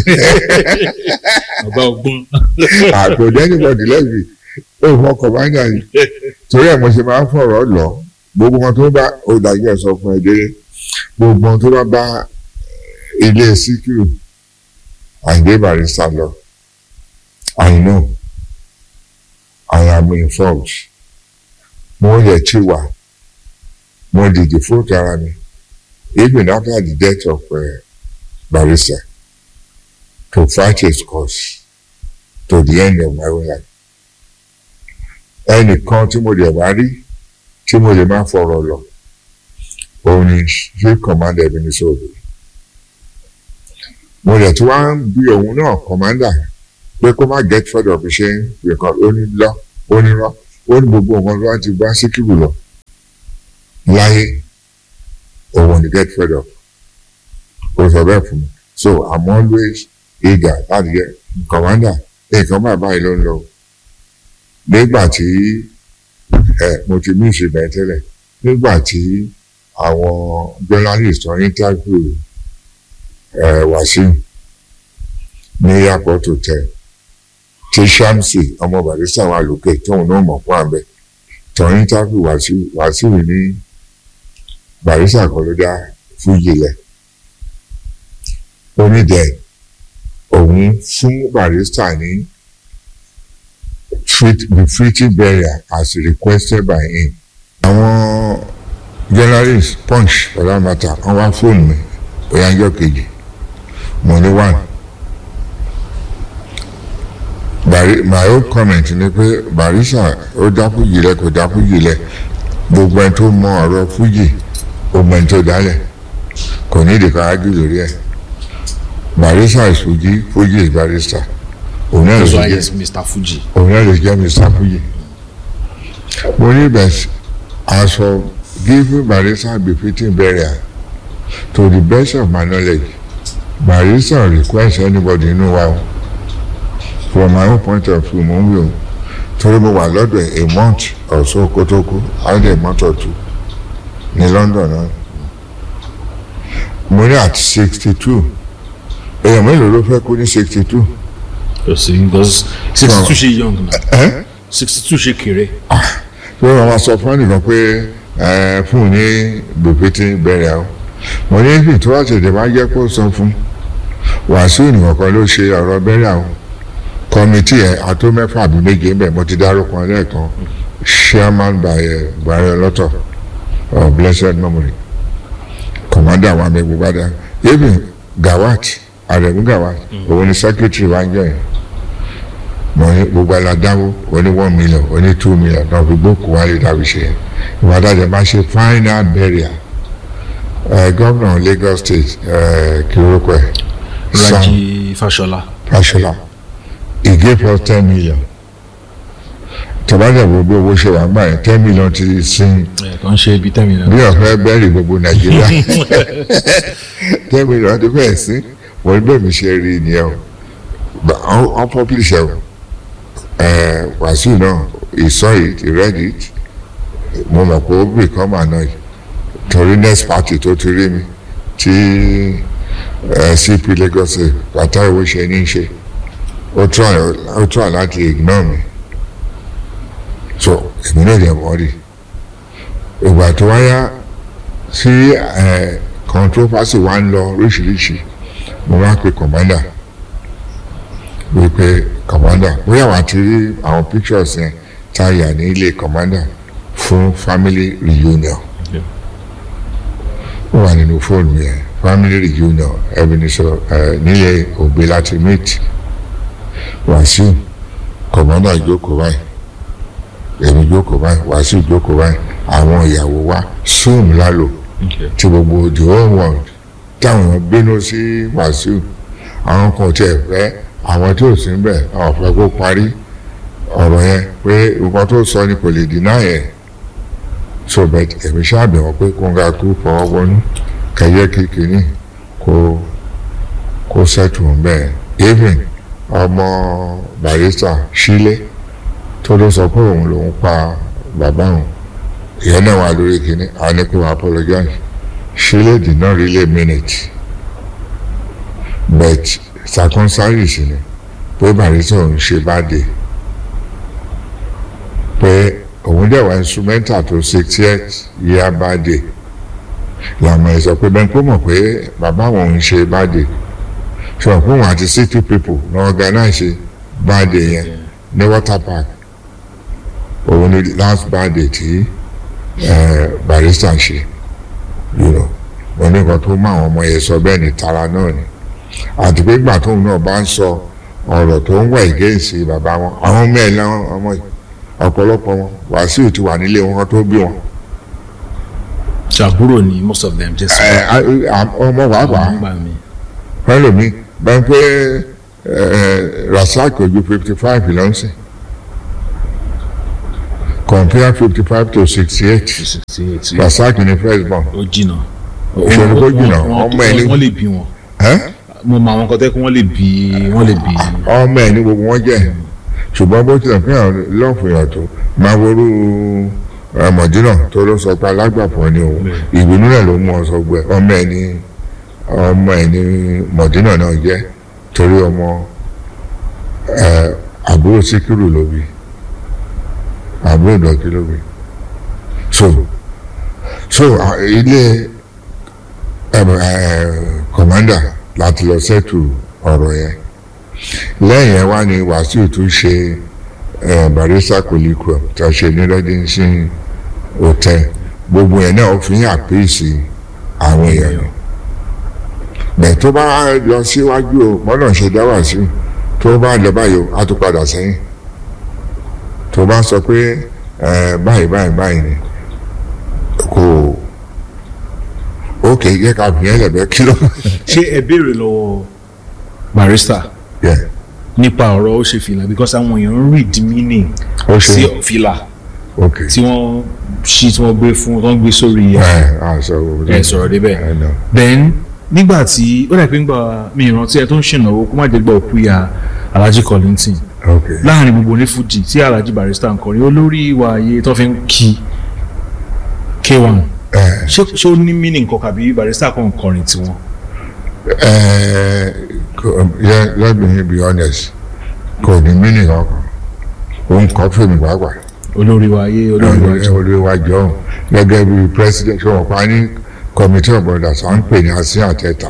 B: bàbá ọgbọ́n.
A: kò dẹ́nìbọ̀dì lẹ́bi ó fọkàn bá ń yà yìí torí ẹ̀ mo ṣe máa ń fọ̀rọ̀ lọ gbogbo wọn tó bá ó dájú ẹ̀ sọ fún ẹ délé gbogbo wọn tó bá bá ilé Síkírù Àyìndé Barrister lọ I know I am informed mo yẹ tí wà mo dìde fóòtù ara mi even after the death of uh, Barrister to fight his cause to the end of my own life ẹnìkan tí mo lè wá rí tí mo lè máa fọ̀rọ̀ lọ òun ni chief commander mi ní sóòlù mo lè tún wá ń bí òun náà commander pé kó má get fed up ṣe nǹkan ó ní lọ ó ní rọ ó ní gbogbo nǹkan tó wá ti bá Síkírù lọ láyé òun ni get fed up kò sọ bẹ́ẹ̀ fún mi so i'm always eager láti get commander nǹkan báyìí báyìí ló ń lọ nígbà tí ẹ mo ti mí ìṣe bẹ́ẹ̀ tẹ́lẹ̀ nígbà tí àwọn journalist wọn interview ẹ Wàsíù ní airport hotel tí Shamsi ọmọ Barrister wà lókè tóun náà mọ̀ fún àbẹ tó interview Wàsíù Wàsíù ní Barrister kan ló dá fújì lẹ̀ onídẹ̀ẹ́ òun fún Barrister ní the treaty burial as requested by him. àwọn journalist punch ọ̀làmàtà wọ́n wá fóònù mi ìyànjọ́ kejì mo ní one. Bari my own comment ni pé Barrister ó dá fújì lẹ̀ kò dá fújì lẹ̀ gbogbo ẹni tó mọ ọ̀rọ̀ fújì ó mọ ẹni tó dálẹ̀ kò ní ìdíkà ájú lórí ẹ̀ Barrister is Fuji Fuji is Barrister òun náà lè
B: that's why
A: jẹ́
B: he's Mr. Fuji.
A: òun náà lè jẹ́ Mr. Fuji mo ní bẹ́ẹ̀ as for giving Barrister befitting burial to the best of my knowledge Barrister request anybody inú wa o from my own point of view mo ń wí o torí mo wà lọ́dọ̀ ẹ̀ a month or so kó tó kú either a month or two ní London náà mo ní at sixty two èèyàn mélòó ló fẹ́ kú ní sixty two
B: kò sí because sixty two ṣe young na sixty two ṣe kéré.
A: tí wọ́n máa sọ fún ẹnìkan pé ẹ, fún un ní bèbètì bẹ̀rẹ̀ o mo ní ibi tó wá tètè máa jẹ́ kó sọ fún Wàsíù nìkan kan ló ṣe ọ̀rọ̀ bẹ̀rẹ̀ o kọ́mítì ẹ̀ àtó mẹ́fà àbí méje ń bẹ̀ mo ti dárúkọ lẹ́ẹ̀kan chairman by ẹ̀ Buhari ọlọ́tọ̀ of blessed memory commander wa mi gbogbo adá even Gawat Aremu Gawat òun ni secretary wa ń jẹ́ yẹn mo ní gbogbo aládáwó oní one million oní two million náà fi gbókù wálé dàbí ṣe yẹn ìwádàjẹ máa ṣe final burial ẹ gómìnà Lagos state ẹ kí orúkọ ẹ Sam
B: Raji Fashola.
A: Fashola he gave us ten million tọ́bátẹ̀ gbogbo owó ṣe wà gbà yẹn ten million ti sin
B: ẹ kàn ṣe ibi tẹ́mi náà.
A: bí ọ̀fẹ́ bẹ́ẹ̀rì gbogbo Nàìjíríà ten million ti fẹ́ẹ̀ sí wọ́n bẹ́ẹ̀ mi ṣe rí nìyẹn o But wọ́n wọ́n publish ẹ̀ o ẹ̀ Wàsíù náà he saw it he read it mo mọ̀ pé ó become annoyed torí next party tó ti rí mi tí ẹ̀ CP Lagos pátá ìwé ṣe ní í ṣe ó try ó try láti ignore mi so èmi náà dẹ̀ wọ́n rí ìgbà tó wáyá sí ẹ̀ controversy wa ń lọ oríṣiríṣi mo wá pe commander wípé commander bóyá wàá ti rí àwọn pictures yẹn tá a yà ní ilé commander fún family reunion
B: Yeah.
A: ó wà nínú fóònù yẹn family reunion Ebenezer ẹ nílé ògbé láti meet Wàsíù commander jókòó báyìí èmi jókòó báyìí Wàsíù jókòó báyìí àwọn ìyàwó wa zoom lálò
B: Okay.
A: tí gbogbo the whole world táwọn bínú sí Wàsíù àwọn kan tiẹ̀ fẹ́ àwọn tí ò sí ń bẹ̀ àwọn fẹ́ kó parí ọ̀rọ̀ yẹn pé nǹkan tó sọ ni kò lè dínà yẹn so bẹ́ẹ̀ èmi ṣáàbẹ̀ wọ́n pé kó ń ga kú fọwọ́ wọnú kẹyẹ kékeré kó kó sẹ́tù ń bẹ́ẹ̀ even ọmọ Barrister Sílé tó ló sọ pé òun lòún pa bàbá òun ìyẹn náà wà lórí kínní a ní kó apologize Sílé did not really mean it but circumstances ni pé Barrister òun ṣe bá dé pé òun dẹ̀ wá instrumental tó sixtieth year bá dé làmọ̀ ẹ̀ sọ pé bẹ́ẹ̀ kó mọ̀ pé bàbá òun ṣe bá dé sọ fún òun àti city people ní organize bá dé yẹn ní water park òun ni last bad day tí eh, Barrister ṣe you know mo ní nǹkan tó mọ àwọn ọmọ yẹn sọ bẹ́ẹ̀ ní tara náà ni àti pé gbà tóun náà bá ń sọ ọ̀rọ̀ tó ń wà ìgéǹsì bàbá wọn àwọn ọmọ ẹ̀ láwọn ọmọ yìí ọ̀pọ̀lọpọ̀ wọn Wàsíù ti wà nílé wọn tó bí wọn
B: ṣàbúrò ni most of them just.
A: ẹ ẹ, à- ọmọ wàápàá
B: nígbà mi.
A: fẹlẹmi bẹ́ẹ̀ pé ẹ Rasaki ojú fifty five lọ́nsìn compare fifty five to sixty eight
B: sixty eight
A: Rasaki ni first born
B: ó jìnnà.
A: Ìṣòro kó jìnnà,
B: Wọ́n-
A: ọmọ ẹ̀ ní-
B: wọ́n lè bí wọn
A: ẹ́
B: mo mọ àwọn kan tẹ́ kí wọ́n lè bí wọ́n lè bí.
A: ọmọ ẹ̀ ní gbogbo wọn jẹ́ ṣùgbọ́n bó tilẹ̀ fún yàn lọ́ọ̀fù yàn tó máa worú mọ̀dínà tó ló sọ pé alágbàpọ̀ ni òun ìbínú rẹ̀ ló mú ọ sọ gbẹ ọmọ ẹ̀ ní ọmọ ẹ̀ ní mọ̀dínà náà jẹ́ torí ọmọ ẹ̀, àbúrò síkírù ló bí àbúrò dọ̀kí ló bí so so à, ilé kọ̀mándà láti lọ sẹ́tù ọ̀rọ̀ yẹn lẹ́yìn ẹ̀ wá ní wàsíù tún ṣe eh, barista kòlíkù tó ṣe ní rẹ́dínsìn hotel gbogbo ẹ̀ náà ó fi ń àpèsè àwọn èèyàn ni bẹ́ẹ̀ tó bá lọ síwájú o mọ́nà ṣe dá wàsíù tó bá lọ báyìí o á tún padà sẹ́yìn tó bá sọ pé eh, báyìí báyìí báyìí ni kò ó kè é yẹ ká fi yẹn lẹ̀bẹ̀ kí ló
B: ṣé ẹ béèrè lọ́wọ́ barista
A: yẹ
B: nípa ọ̀rọ̀ ó ṣe fìlà because àwọn èèyàn ń read meaning
A: ó ṣe
B: sí fìlà
A: ok
B: tí wọ́n ṣí tí wọ́n gbé fún tí wọ́n gbé sórí ẹ̀
A: ẹ à sọ
B: ẹ sọ̀rọ̀ débẹ̀.
A: ẹ nà
B: then nígbà tí ó dà pé ń gba mi ìrántí ẹ tó ń ṣènáwó kó má jẹ́ gbọ́ òkú ya Alhaji Kollington
A: ok
B: láàrin gbogbo ní Fuji tí Alhaji Barrister ń kọrin olórí ìwà ayé tó fi ń kí K1
A: ẹ
B: ṣé ṣé ó ní meaning kan kàbí Barrister kan ń kọrin tiwọn.
A: ẹ kò- yẹ let me be honest kò ní mínì kankan òun kọ́ fèmí pàápàá
B: olórí ìwà ayé olórí ìwà ayé.
A: olùwàjọ gẹ́gẹ́ bí president ṣé wọ́n pa ní committee of brothers à ń pè ní asin àtẹ̀tà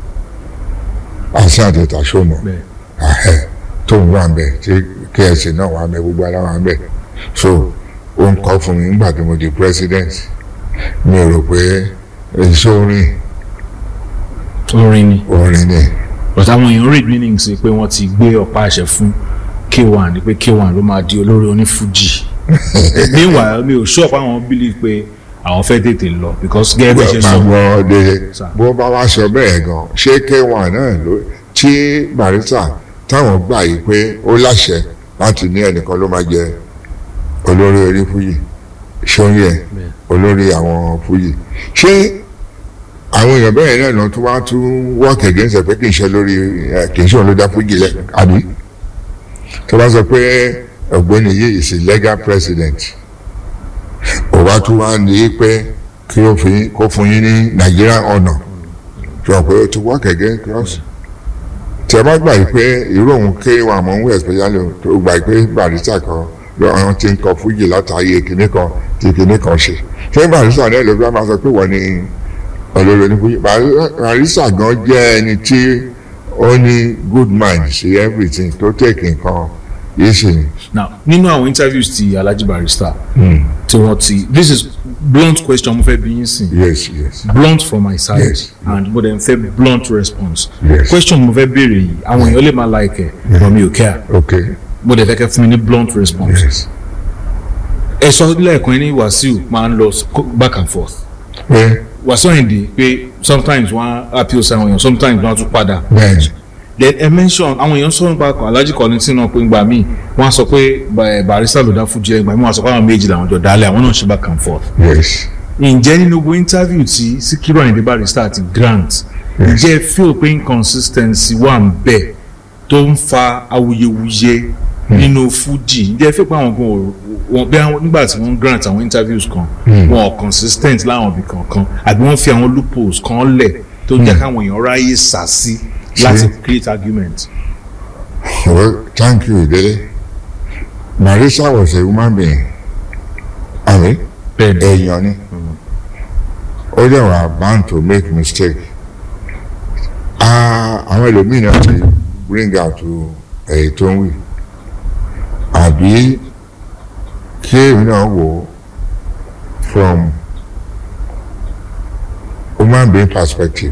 A: asin àtẹ̀tà ṣọmọ
B: bẹ́ẹ̀
A: ahẹ́ tó ń wà mbẹ tí ksc náà wà mbẹ gbogbo ara wà mbẹ so ó ń kọ́ fún mi nígbà tí mo di president mi ò rò pé èso orin
B: orin ni
A: orin ni
B: but àwọn èèyàn read meaning sí pé wọ́n ti gbé ọ̀pá àṣẹ fún K1 ni pé K1 ló máa di olórí onífújì meanwhile mi ò sure pé àwọn believe pé àwọn fẹ́ tètè lọ because gẹ́gẹ́ bí ẹ ṣe
A: máa
B: sọ
A: gbọ́ de
B: Sir.
A: bó bá wá sọ bẹ́ẹ̀ gan ṣé k1 náà ló tí barista táwọn gbà yìí pé ó láṣẹ láti ní ẹnìkan ló máa jẹ olórí orí fújì ṣóyè olórí àwọn fújì ṣé àwọn èèyàn bẹ́ẹ̀ náà lọ tún wá tún work against ẹ̀ pé kì í ṣe lórí ẹ̀ kì í ṣe òun ló dá fújì lẹ̀ àbí tó bá sọ pé ọ̀gbẹ́ni yìí is a legal president ó wá tún wá ní pé kí ó fi kó fún yín ní Nigerian honour sọ pé ó ti work against cross tí a bá gbà yìí pé irú òun ké wà mọ́ ń wẹ̀ especially tó gbà yìí pé barista kan lọ́wọ́n ti ń kọ fújì látàyè kìnní kan tí kìnní kan ṣe ṣé barista náà ló fi máa sọ pé wọ́n ní olórí ní fújì barista gan jẹ́ ẹni tí ó ní good mind sí everything tó take nǹkan yìí sì ni.
B: now nínú àwọn interviews ti Alhaji Barrister tí wọ́n ti this is blunt question mo fẹ́ bí yín sìn
A: yes yes
B: blunt from my side
A: Yes.
B: and mo dẹ̀ ń fẹ́ blunt response
A: Yes.
B: question mo fẹ́ béèrè yìí àwọn èèyàn lè máa like ẹ̀ but mi ò care
A: okay
B: mo dẹ̀ fẹ́ kẹ́ fún mi ní blunt response
A: yes
B: ẹ sọ lẹ́ẹ̀kan ní Wàsíù máa ń lọ back and forth
A: pé
B: Wàsíù Àyìndé pé sometimes wọ́n á appeal sí àwọn èèyàn sometimes wọ́n á tún padà
A: bẹ́ẹ̀
B: then ẹ mention àwọn èèyàn sọ̀rọ̀ nípa Alhaji Kollington náà pé ìgbà míì wọ́n á sọ pé Ba- Barrister ló dá Fuji ìgbà míì wọ́n á sọ pé àwọn méjì làwọn jọ dálẹ̀ àwọn náà ṣe back and forth
A: yes.
B: ǹjẹ́ nínú gbogbo interview tí Síkírù Àyìndé Barrister àti Grant ǹjẹ́ ẹ feel pé inconsistency wà ń bẹ̀ tó ń fa awuyewuye nínú Fuji ǹjẹ́ ẹ feel pé àwọn gan ò- wọn bí àwọn nígbà tí wọ́n grant àwọn interviews kan wọn ò consistent láwọn ibì kankan àbí wọ́n fi àwọn loopholes kan lẹ̀ tó jẹ́ káwọn èèyàn ráyè sà sí láti create argument.
A: Well, thank you, Dele. Marisa was a human being. Àmì
B: bẹ́ẹ̀ni
A: èèyàn ni. Ó dẹ̀ wà bound to make mistake. Ah, Àwọn ẹlòmíì náà ti bring out to èyí tó ń wí. Àbí kí èmi náà wò ó from human being perspective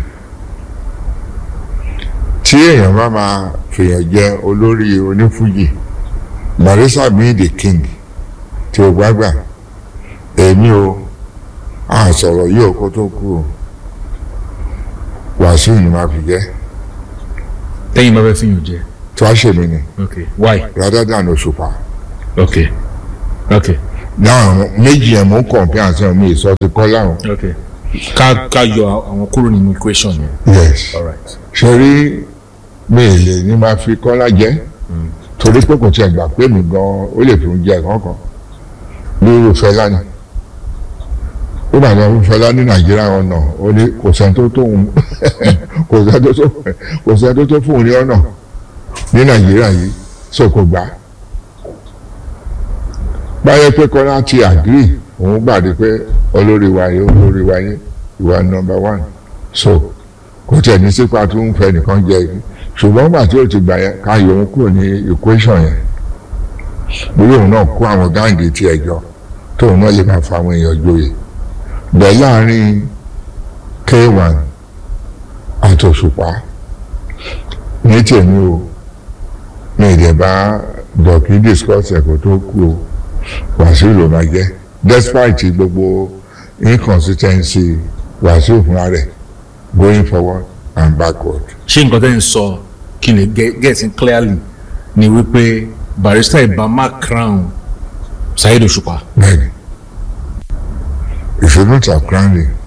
A: tí èèyàn bá máa fèèyàn jẹ olórí onífújì Barrister being the king tí o gbàgbà èmi o a sọ̀rọ̀ yìí o kó tó kú o Wàsíù ni máa fi jẹ́
B: tẹ́yìn bá fẹ́ fi yàn jẹ
A: tó a ṣe mí ni
B: okay why
A: rather than Òṣùpá
B: okay okay
A: náà méjì yẹn mò ń kọ̀ǹpẹ́ àti ọmọ ìsọ ti kọ́ láwọn.
B: okay ká ká yọ àwọn kúrò nínú equation yẹn
A: yes
B: all right
A: ṣe rí mi ì lè ní máa fi kọ́lá jẹ́ torí pé kò tiẹ̀ gbà pé mi gan ó lè fi oúnjẹ kankan ní irúfẹ́ lánàá ó bàjẹ́ irúfẹ́ lánàá ní nàìjíríà ọ̀nà ó ní kò sẹ́ni tó tó òun kò sẹ́ni tó tó kò sẹ́ni tó tó fún òun ní ọ̀nà ní nàìjíríà yìí so kò gbà á báyẹ̀ pé kọ́lá ti àgírí òun gbàdé pé olórí wa yìí olórí wa yìí ìwà nọ́mbà one so kò tiẹ̀ ní sípa tó ń fẹ́ nìkan jẹ yìí ṣùgbọ́n gbà tí ó ti gbà yẹn ká yọ òun kúrò ní equation yẹn bóyá òun náà kó àwọn gáàngì tiẹ̀ jọ tóun náà lè máa fa àwọn èèyàn joyè bẹ́ẹ̀ láàrin k1 àtòṣùpá ní tèmi o mi ìdẹ̀ bá dọ̀kí discuss ẹ̀kọ́ tó kú o wàsíù ló máa jẹ́ despite gbogbo inconsistency wàsíù fúnra rẹ̀ going forward and backward.
B: ṣé nǹkan tẹ́ ń sọ kí ni get it clearly ni wípé barrister ibama crown Saheed Òṣùpá
A: bẹ́ẹ̀ni you should not have crowned him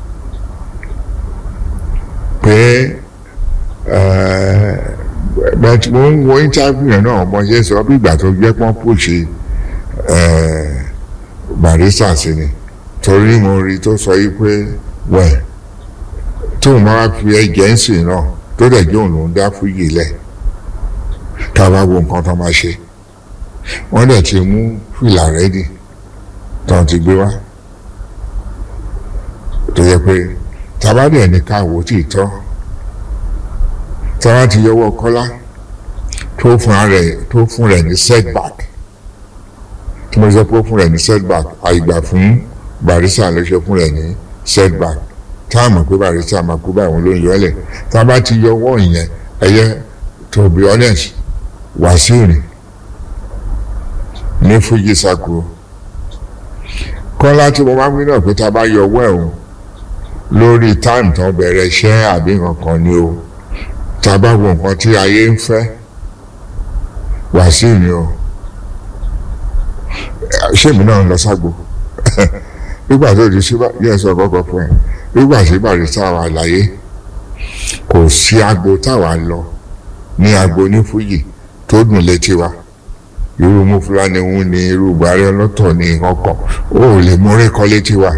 A: pé but mo ń wo interview yẹn náà mo ṣe sọ bí ìgbà tó jẹ́ pọ́n pòṣe barrister sí ni torí mo rí tó sọ yìí pé wẹ́ẹ̀ tóun máa fi ẹ̀jẹ̀ ń sìn náà tó dẹ̀ jẹ́ òun ló ń dá fúyì lẹ̀ ká bá wo nǹkan tó máa ṣe wọ́n dẹ̀ ti mú fìlà rẹ́dì tán ti gbé wá tó yẹ pé tabadẹ̀ ní ká wò tí ì tọ́ táwa ti yọwọ́ kọ́lá tó fún rẹ̀ tó fún rẹ̀ ní setback tí mo sọ pé ó fún rẹ̀ ní setback àìgbà fún barisa ló ṣe fún rẹ̀ ní setback táàmù pé barisa máa kú báyìí wọn ló ń yọ ọ́lẹ̀ tá a bá ti yọwọ́ ìyẹn ẹ̀yẹ to be honest wàsíù ni ní fújì sako kọ́lá tí mo máa ń gbé náà pé tá a bá yọ ọwọ́ ẹ̀ o lórí táìmù tó bẹ̀rẹ̀ iṣẹ́ àbí nǹkan ni o tá a bá wo nǹkan tí ayé ń fẹ́ wàsíù ni o ṣéèmù náà ń lọ ságbo nígbà tó di síbà yẹ sọ kọ́kọ́ fún ẹ nígbà tí barista wà láyé kò sí agbo táwa lọ ní agbo ní fújì tó dùn létí wa irú mú fúlàní ń ní irú buhari ọlọ́tọ̀ ní ọkọ̀ ó lè múrí kọ́ létí wa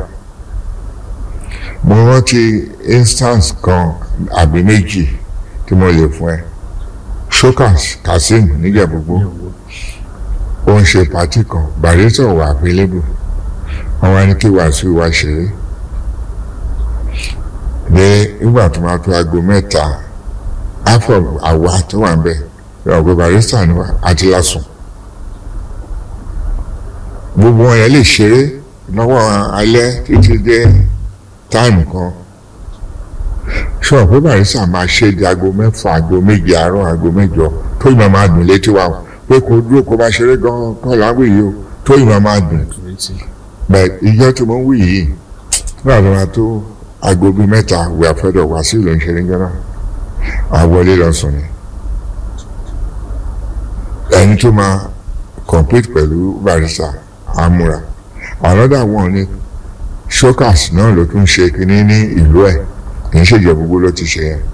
A: mo rántí instance kan àbí méjì tí mo lè fún ẹ shokas kazeem níjẹ̀bùgbó ó ń ṣe pàtí kan barista wà available wọn wá ní kí wàásù wá ṣeré ní ìgbà tó máa tó aago mẹ́ta afọ àwa tó wà ń bẹ̀ ọ̀gbẹ́ barista ni wá àti lásùn gbogbo wọn yẹn lè ṣeré lọ́wọ́ alẹ́ títí dé táìmù kan ṣọ pé barista máa ṣe di aago mẹ́fà aago méje àárọ̀ aago mẹ́jọ tó ìmọ̀ máa dùn létí wa pé kò dúró kó bá ṣeré gan-an kọ́ láwùjọ yìí o tó ìmọ̀ máa dùn bẹ́ẹ̀ ìjọ tí mo ń wí yìí nígbà tó máa tó aago bíi mẹ́ta wí àfẹ́dọ̀ wá sí ìlú ìṣẹ̀lẹ̀ jọ náà àwọlé lọ sùn ni ẹni tó máa compete pẹ̀lú barista amúra another one ni shokas náà ló tún ṣe kínní ní ìlú ẹ̀ kì í ṣèjọ gbogbo ló ti ṣe yẹn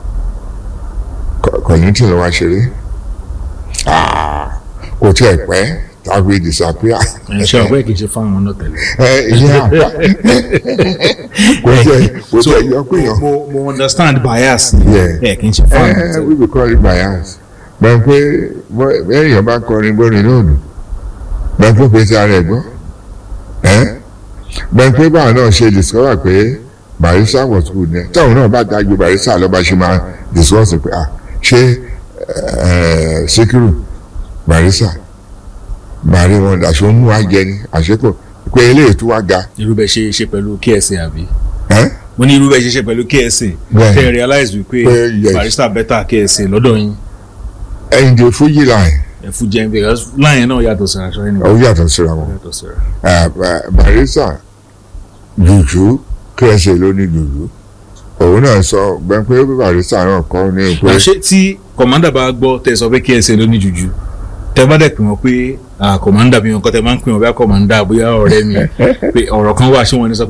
A: kọ̀yìn tí ló wá ṣeré kò tí ẹ̀ pẹ́ tàbí disappear.
B: ṣe ọ̀pẹ́ kì í ṣe fáwọn náà tẹ̀lé.
A: ẹ ìyá àpá kò tí ẹ kò tí ẹ yọ pé yàn.
B: mo mo understand bias
A: Yeah.
B: ẹ kì í ṣe fáwọn náà
A: ẹ
B: tẹ̀lé.
A: we be call it bias gbọ́n pé èèyàn bá kọrin bórin lónìí gbọ́n pé pèsè ara ẹ̀ gbọ́ gbọ́n pé báwọn náà ṣe discover pé barista was good ní táwọn náà bá dájú barista lọ́ba ṣe máa discuss pé ah ṣé eh, Síkírù barista bàrí wọn àṣọ mú wa jẹ ni àṣekọ pé eléyìí tó wá ga
B: irú bẹ́ẹ̀ ṣe ṣe pẹ̀lú KSA àbí.
A: ẹ́
B: mo ní irú bẹ́ẹ̀ ṣe ṣe pẹ̀lú KSA
A: Bẹ́ẹ̀.
B: tẹ́ ẹ realize wípé
A: Pé yes.
B: barista better KSA lọ́dọ̀ yín
A: ẹ̀yìn dé fújì line
B: ẹ fún jẹun because láyìn náà yàtọ̀ síra aṣọ ẹni
A: ó yàtọ̀ síra wọn.
B: yàtọ̀ síra.
A: Ah, ba- barista jùjú kẹsẹ̀ ló ní jùjú òun náà sọ gbẹ́n pé barista náà kọ́ ní pé
B: na ṣé tí kọ̀mọ́dà bá gbọ́ tẹ sọ pé KSA ló ní jùjú tẹ bá dẹ̀ pè wọ́n pé kọ̀mándà bí wọn kọ́ tẹ máa ń pè wọ́n bí kọ̀mándà bóyá ọ̀rẹ́ mi pé ọ̀rọ̀ kan wà ṣé wọ́n ní sọ